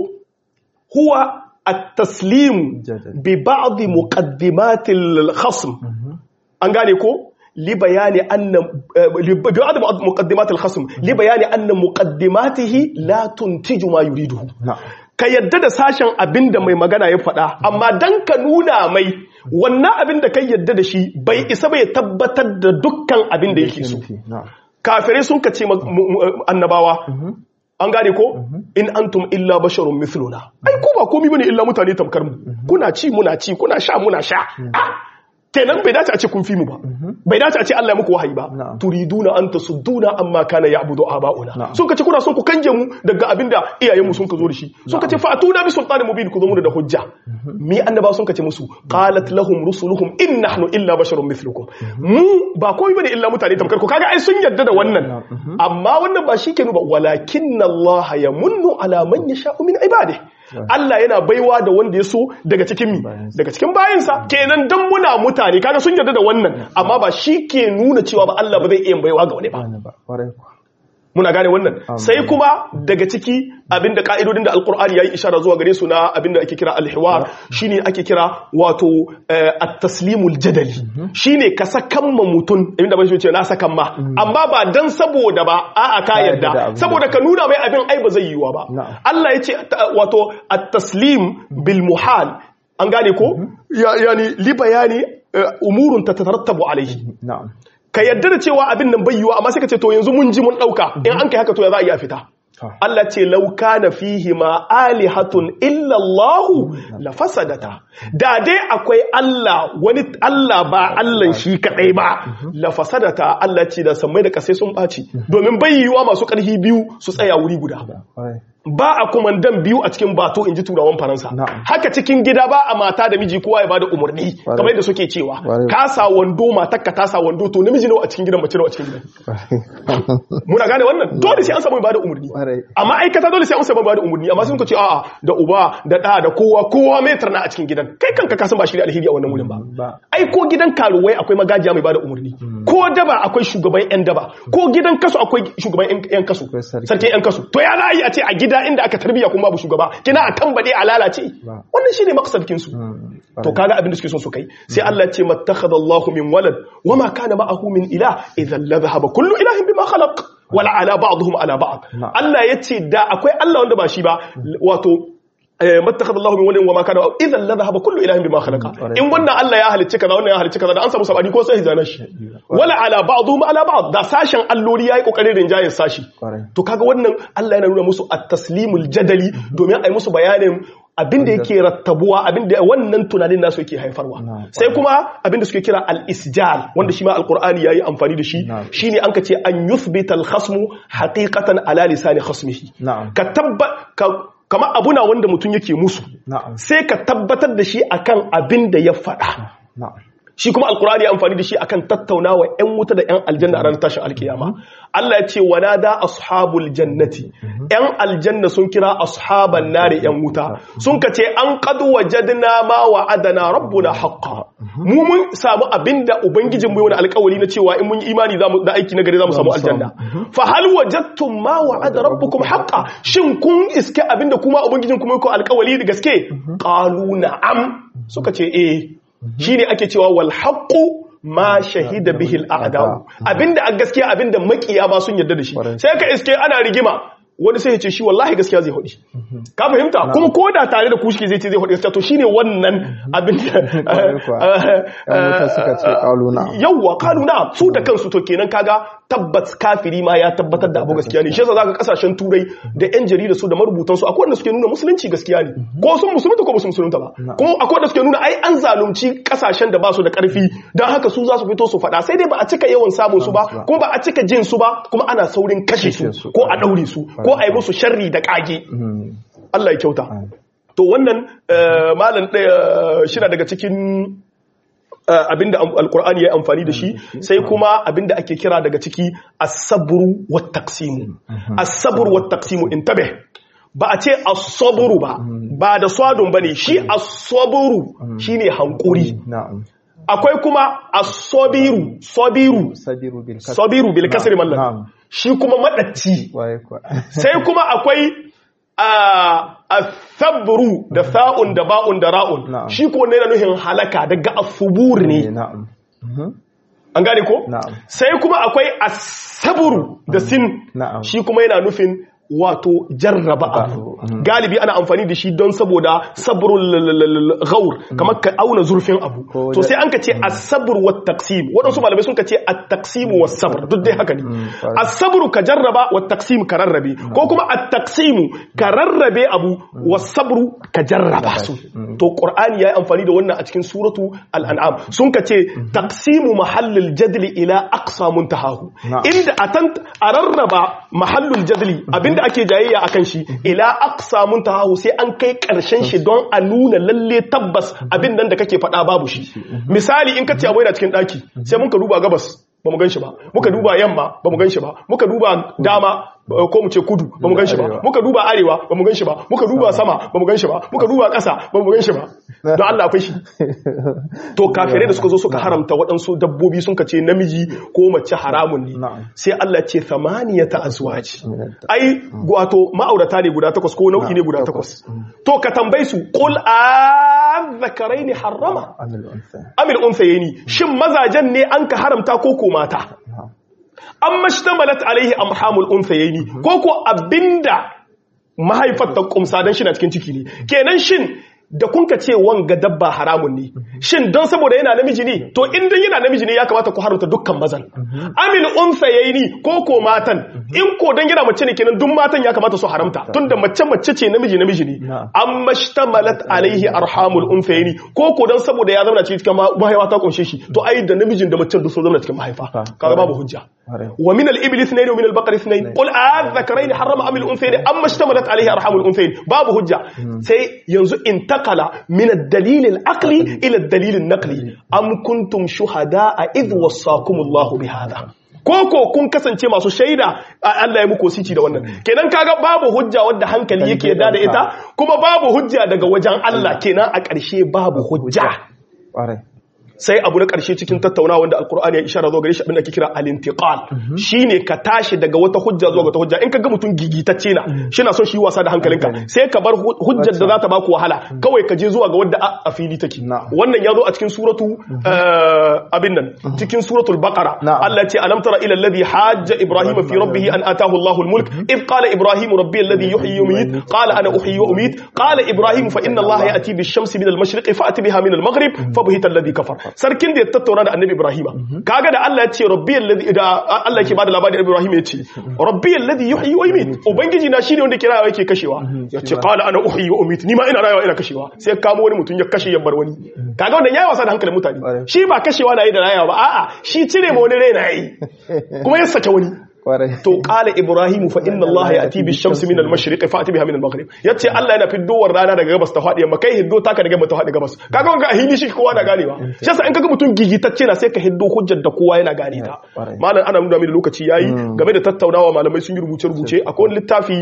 huwa التسليم ببعض مقدمات الخصم an gane ko لبيان أن ببعض مقدمات الخصم لبيان أن مقدماته لا تنتج ما يريده ka yadda da sashen abin da mai magana ya faɗa amma dan ka nuna mai wannan abin da kai yadda da shi bai isa bai tabbatar da dukkan abin da yake so kafirai sun ka ce annabawa an gane ko in antum illa basharun mithluna ai ko ba komai bane illa mutane tamkar mu kuna ci muna ci kuna sha muna sha kenan bai dace a ce kun fi mu ba bai dace a ce Allah ya muku wahayi ba turiduna an tasudduna amma kana ya'budu aba'una sun kace kuna son ku kanje mu daga abinda iyayen mu sun ka zo da shi sun kace fa atuna bi sultanin mubin ku zo mu da hujja mi annaba sun kace musu qalat lahum rusuluhum in nahnu illa basharun mithlukum mu ba komai bane illa mutane tamkar ku kaga ai sun yarda da wannan amma wannan ba shi ke ba walakinna Allah yamunnu ala man yasha'u min ibadihi Allah yana baiwa da wanda ya so daga cikin mi daga cikin bayansa kenan dan muna mutane kaga sun yarda da wannan amma ba shi ke nuna cewa ba Allah ba zai iya baiwa ga wani ba Wani ba, ƙwarai kuwa. muna gane wannan sai kuma daga ciki abinda ka'idodin da alkur'ani yayi ishara zuwa gare su na abinda ake kira alhiwar shine ake kira wato eh, at-taslimul jadali shine ka sakan ma mutun abinda ban shi ce na sakan ma amma ba dan saboda ba a'a ka Ka yarda da yarda abin saboda ka nuna mai abin ai ba zai yiwa ba Na'am. Allah yace ta- wato at-taslim bil muhal an gane ko Ya- yani li bayani eh, umurun tatarattabu alaihi Na'am. ka yarda da cewa abin nan bai yiwa amma sai ka ce to yanzu mun ji mun dauka in an kai haka to ya za a iya fita To. Allah ce law kana fihi ma alihatun illa Allah la fasadata da dai akwai Allah wani Allah ba Allah shi kadai ba la fasadata Allah ce da sammai da kasai sun baci domin bai yiwa masu karfi biyu su tsaya wuri guda Ƙwarai. ba a kumandan biyu a cikin bato in ji turawan faransa Na'am. haka cikin gida ba a mata da miji kowa ya bada umarni Ƙwarai. kamar yadda suke cewa Ƙwarai. ka sa wando matakka ta sa wando to namiji nawa a cikin gidan mace nawa a cikin gidan Ƙwarai. muna gane wannan dole sai an samu mai bada umarni Ƙwarai. amma aikata dole sai an samu mai bada umarni amma sun ka ce a'a da uba da da da kowa kowa mai tarna a cikin gidan kai kanka ka san ba shi da alheri a wannan wurin ba Ba. ai ko gidan karuwai akwai magajiya mai bada umarni ko daba akwai shugaban yan daba ko gidan kasu akwai shugaban yan- yan kasu Akwai sarki. sarki yan kasu to ya za a yi a ce a gida inda aka tarbiya kuma babu shugaba kina a kan bade a lalace Ba. wannan shine maqsadkin su Mm, to kaga abin da suke son su kai sai Allah ya ce mattakhadha Allahu min walad wama kana ma'ahu min ilah idhan la dhahaba kullu ilahin bima khalaq wala ala ba'dihim ala ba'd Na'am. Allah ya ce da akwai Allah wanda ba shi ba wato eh, mattakhadha Allahu min walad wama kana idhan la dhahaba kullu ilahin bima khalaqa Mm, in wannan Allah ya halicci kaza wannan ya halicci kaza da an samu sabani ko sai hijana shi wala ala ba'dihim ala ba'd da sashen alloli yayi kokarin rinjayen sashi Ƙwarai. to kaga wannan Allah yana nuna musu at-taslimul jadali domin a yi musu bayanin abin da yake rattabuwa abin da wannan tunanin nasu yake haifarwa Na'am. sai kuma abin da suke kira al-isjal wanda shi ma alqur'ani yayi amfani da shi Na'am. shine an ka ce an yuthbita al-khasmu haqiqatan ala lisani khasmihi Na'am. ka tabba ka kama abuna wanda mutum yake musu Na'am. sai ka tabbatar da shi akan abin da ya faɗa Na'am. shi kuma alkurani ya amfani da shi akan tattaunawa yan wuta da yan aljanna a ranar tashin alkiyama Allah ya ce wanada ashabul jannati yan aljanna sun kira ashaban nari yan wuta sun ka ce an qad wajadna ma wa'adana rabbuna haqqan mu mun samu abinda ubangijin mu yi wani alkawari na cewa in mun yi imani zamu da aiki na gari zamu samu aljanna fa hal wajadtum ma wa'ada rabbukum haqqan shin kun iske abinda kuma ubangijin kuma yi ko alkawari da gaske qalu na'am suka ce eh shi ne ake cewa wal haqqu ma shahida bihi al a'da'u abinda a gaskiya abinda makiya ba sun yarda da shi Kwarai. sai ka iske ana rigima wani sai ya ce shi wallahi gaskiya zai hudi ka fahimta kuma ko da tare da kushi zai ce zai hudi gaskiya to shine wannan abinda Kwarai kuwa. Yan wuta suka ce ƙalu na'am. yawwa kalu na su da kansu to kenan kaga tabbat kafiri ma ya tabbatar da abu gaskiya ne shi yasa zaka kasashen turai da yan jarida su da marubutan su akwai wanda suke nuna musulunci gaskiya ne ko sun musulunta ko ba su musulunta ba kuma akwai wanda suke nuna ai an zalunci kasashen da ba su da karfi dan haka su za su fito su faɗa sai dai ba a cika yawan samun su ba kuma ba a cika jin su ba kuma ana saurin kashe Kashe su su. ko a daure su ko a yi musu sharri da kage Mm, Allah ya kyauta to wannan eh, malam ɗaya shina daga cikin eh, abinda am- alkur'ani ya yi amfani da shi sai kuma abinda ake kira daga ciki as-sabru wat taqsimu as-sabru wat taqsimu intabe ba a ce as-sabru ba ba da swadun bane shi as-sabru shine hankuri Na'am. akwai kuma as-sabiru sabiru Sabiru bil kasr. sabiru bil kasri Na'am. mallan shi kuma madacci Waye kuwa. sai kuma akwai a sabru da sa'un da ba'un da ra'un Na'am. shi ko ne na nuhin halaka daga asubur Eh, ne Na'am. Mhm. an gane ko Na'am. sai kuma akwai asabru da sin Na'am. shi kuma yana nufin wato jarraba abu Mhm. galibi ana amfani da shi don saboda sabrul ghaur kamar ka auna zurfin abu Ko to da- sai an ka ce as-sabr wa taqsim waɗansu malamai sun ka ce at-taqsim wa sabr duk dai haka ne kwarai. as-sabr ka jarraba wa taqsim ka rarrabe ko kuma at-taqsim ka rarrabe abu wa sabr ka jarraba su to qur'ani yayi amfani da wannan a cikin suratu al-an'am sun ka ce taqsimu mahallil jadli ila aqsa muntahahu Na'am. inda a tan a rarraba mahallul jadli abinda ake jayayya akan shi ila aqsa muntahahu sai an kai karshen shi don a nuna lalle tabbas abin nan da kake faɗa babu shi misali in ka ce abu yana cikin daki sai muka duba gabas ba mu ganshi ba muka duba yamma ba mu ganshi ba muka duba dama ko mu ce kudu ba mu ganshi ba muka duba arewa ba mu ganshi ba muka duba sama ba mu ganshi ba muka duba ƙasa ba mu ganshi ba don Allah akwai shi to kafirai da suka zo suka haramta waɗansu dabbobi sun ka ce namiji ko mace haramun ne sai Allah ce thamaniyata azwaj ai wato ma'aurata ne guda takwas ko nau'i ne guda takwas to ka tambaye su qul azzakaraini harrama amil unsayni shin mazajen ne an ka haramta ko ko mata an mashtamalat alaihi amhamul unsayni ko ko abinda mahaifar ta kumsa dan shi na cikin ciki ne kenan shin da kun ka ce wanga dabba haramun ne shin don saboda yana namiji ne to in dan yana namiji ne ya kamata ku haramta dukkan mazan amil unsayaini ko ko matan in ko dan yana mace ne kenan duk matan ya kamata su haramta tunda mace mace ce namiji namiji ne amma shtamalat alaihi arhamul unsayaini ko ko dan saboda ya zama cikin mahaifa ta kunshe shi to ai da namijin da macen duk sun zama cikin mahaifa kaga babu hujja wa min al-ibli ithnayn wa min al-baqari ithnayn qul a'adhakarayn harrama am al-unthayayn amma shtamalat alaihi arhamul unthayayn babu hujja sai yanzu in انتقل من الدليل العقلي إلى الدليل النقلي أم كنتم شهداء إذ وصاكم الله بهذا koko kun kasance masu shaida Allah ya muku sici da wannan kenan kaga babu hujja wadda hankali yake yarda da ita kuma babu hujja daga wajen Allah kenan a ƙarshe babu hujja sai abu na ƙarshe cikin tattaunawa wanda alkur'ani ya ishara zo gare shi abin da ake kira al-intiqal shine ka tashi daga wata hujja zuwa wata hujja in ka ga mutum gigitacce na shi na son shi wasa da hankalinka sai ka bar hujjar da za ta baku wahala kawai ka je zuwa ga wadda a fili take wannan ya zo a cikin suratu abin nan cikin suratul baqara Allah ce alam tara ila alladhi hajja ibrahim fi rabbih an atahu Allahu al-mulk id qala ibrahim rabbi alladhi yuhyi wa yumiit qala ana uhyi wa umiit qala ibrahim fa inna Allah ya'ti bish-shamsi min al-mashriq fa'ti biha min al-maghrib fa buhita alladhi kafar sarkin da ya tattauna da annabi Ibrahima kaga da Allah ya ce rabbi alladhi da Allah yake bada labarin Ibrahim ya ce rabbi alladhi yuhyi wa yumiit ubangiji na shine wanda ke rayuwa yake kashewa ya ce qala ana uhyi wa umiit ni ma ina rayuwa ina kashewa sai kamo wani mutum ya kashe ya bar wani kaga wannan yayi wasa da hankalin mutane shi ba kashewa na yi da rayuwa ba a'a shi cire ma wani rai na yi kuma ya sake wani to qala ibrahimu fa inna allaha ya'ti bi shamsi min al-mashriqi fa ati biha min al-maghrib yace Allah yana fiddowar rana daga gabas ta fadi yamma kai hiddo taka daga ta fadi gabas kaga wanga a hili shi kowa na ganewa shi yasa in kaga mutum gigitacce na sai ka hiddo hujjar da kowa yana gane ta malam ana nuna mini lokaci yayi game da tattaunawa malamai sun yi rubuce rubuce akwai wani littafi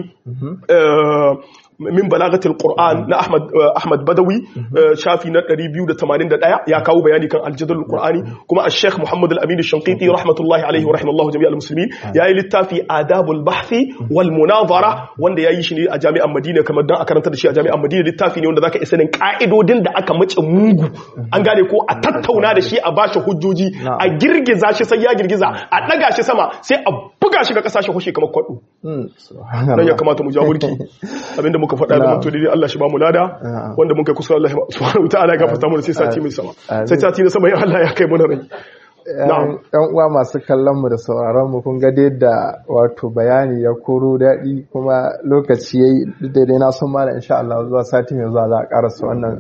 min balagatul qur'an na ahmad ahmad badawi shafi na 281 ya kawo bayani kan aljadal qur'ani kuma al-sheikh muhammad al-amin al-shanqiti rahmatullahi alayhi wa rahimallahu jami'al muslimin yayi littafi adabul bahthi wal munazara wanda yayi shi ne a jami'an madina kamar dan a karanta da shi a jami'an madina littafi ne wanda zaka isa sanin ka'idodin da aka mace mugu an gane ko a tattauna da shi a bashi hujjoji a girgiza shi sai ya girgiza a daga shi sama sai a buga shi ga kasashe hushe kamar kwado dan ya kamata mu jawo burki abinda muka faɗa da mutu dai Allah shi ba mu lada wanda mun kai kusa Allah subhanahu wataala ya gafarta mu sai sati mai sama sai sati na sama ya Allah ya kai mu rai yan uwa masu kallon mu da sauraron mu kun ga da wato bayani ya koro daɗi kuma lokaci yayi daidai na san mala insha Allah zuwa sati mai zuwa za a karasa wannan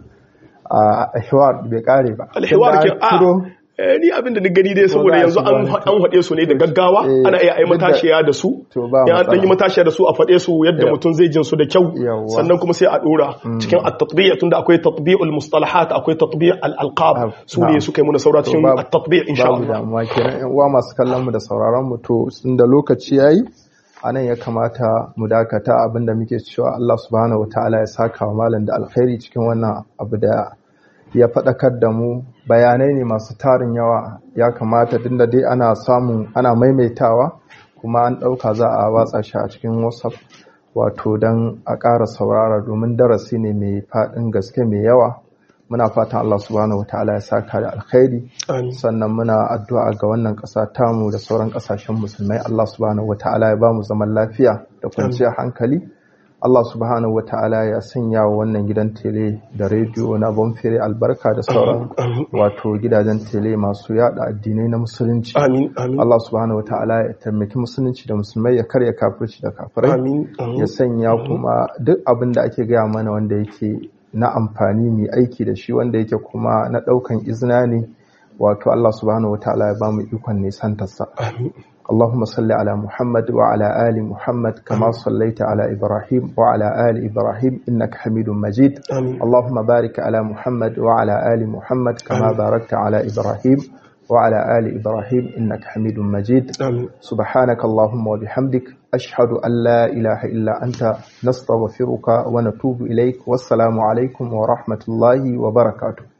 a hiwar bai kare ba alhiwar ke a ni abin da ni gani dai saboda yanzu an haɗe su ne da gaggawa ana iya ai matashiya da su ya an ɗanyi matashiya da su a faɗe su yadda mutum zai jin su da kyau sannan kuma sai a ɗora cikin at-tatbi'a tunda akwai tatbi'ul mustalahat akwai tatbi' al-alqab su ne suka yi muna saura cikin at-tatbi' insha Allah amma kenan ƴan uwa masu kallon mu da sauraron mu to da lokaci yayi anan ya kamata mu dakata abinda muke cewa Allah subhanahu wataala ya saka wa malam da alkhairi cikin wannan abu da ya faɗakar da mu bayanai ne masu tarin yawa ya kamata dinda dai ana samun ana maimaitawa kuma an ɗauka za a watsa shi a cikin whatsapp wato don a ƙara saurara domin darasi ne mai faɗin gaske mai yawa muna fatan Allah subhanahu wataala ya saka da alkhairi sannan muna addu'a ga wannan ƙasa tamu da sauran ƙasashen musulmai Allah subhanahu wataala ya ba mu zaman lafiya da kwanciyar hankali Allah subhanahu wa ta'ala ya sanya wa wannan gidan tele da rediyo na bonfere albarka da sauran wato gidajen tele masu yada addinai na musulunci. Allah subhanahu wa ta'ala ya taimaki musulunci da musulmai ya karya kafirci da kafirai. Ya sanya kuma duk abin da ake gaya mana wanda yake na amfani mai aiki da shi wanda yake kuma na ɗaukan izina ne wato Allah subhanahu wa ta'ala ya ba mu ikon nisantarsa. اللهم صل على محمد وعلى آل محمد كما صليت على إبراهيم وعلى آل إبراهيم إنك حميد مجيد آمين. اللهم بارك على محمد وعلى آل محمد كما آمين. باركت على إبراهيم وعلى آل إبراهيم إنك حميد مجيد amin سبحانك اللهم وبحمدك أشهد أن لا إله إلا أنت نستغفرك ونتوب إليك والسلام عليكم ورحمة الله وبركاته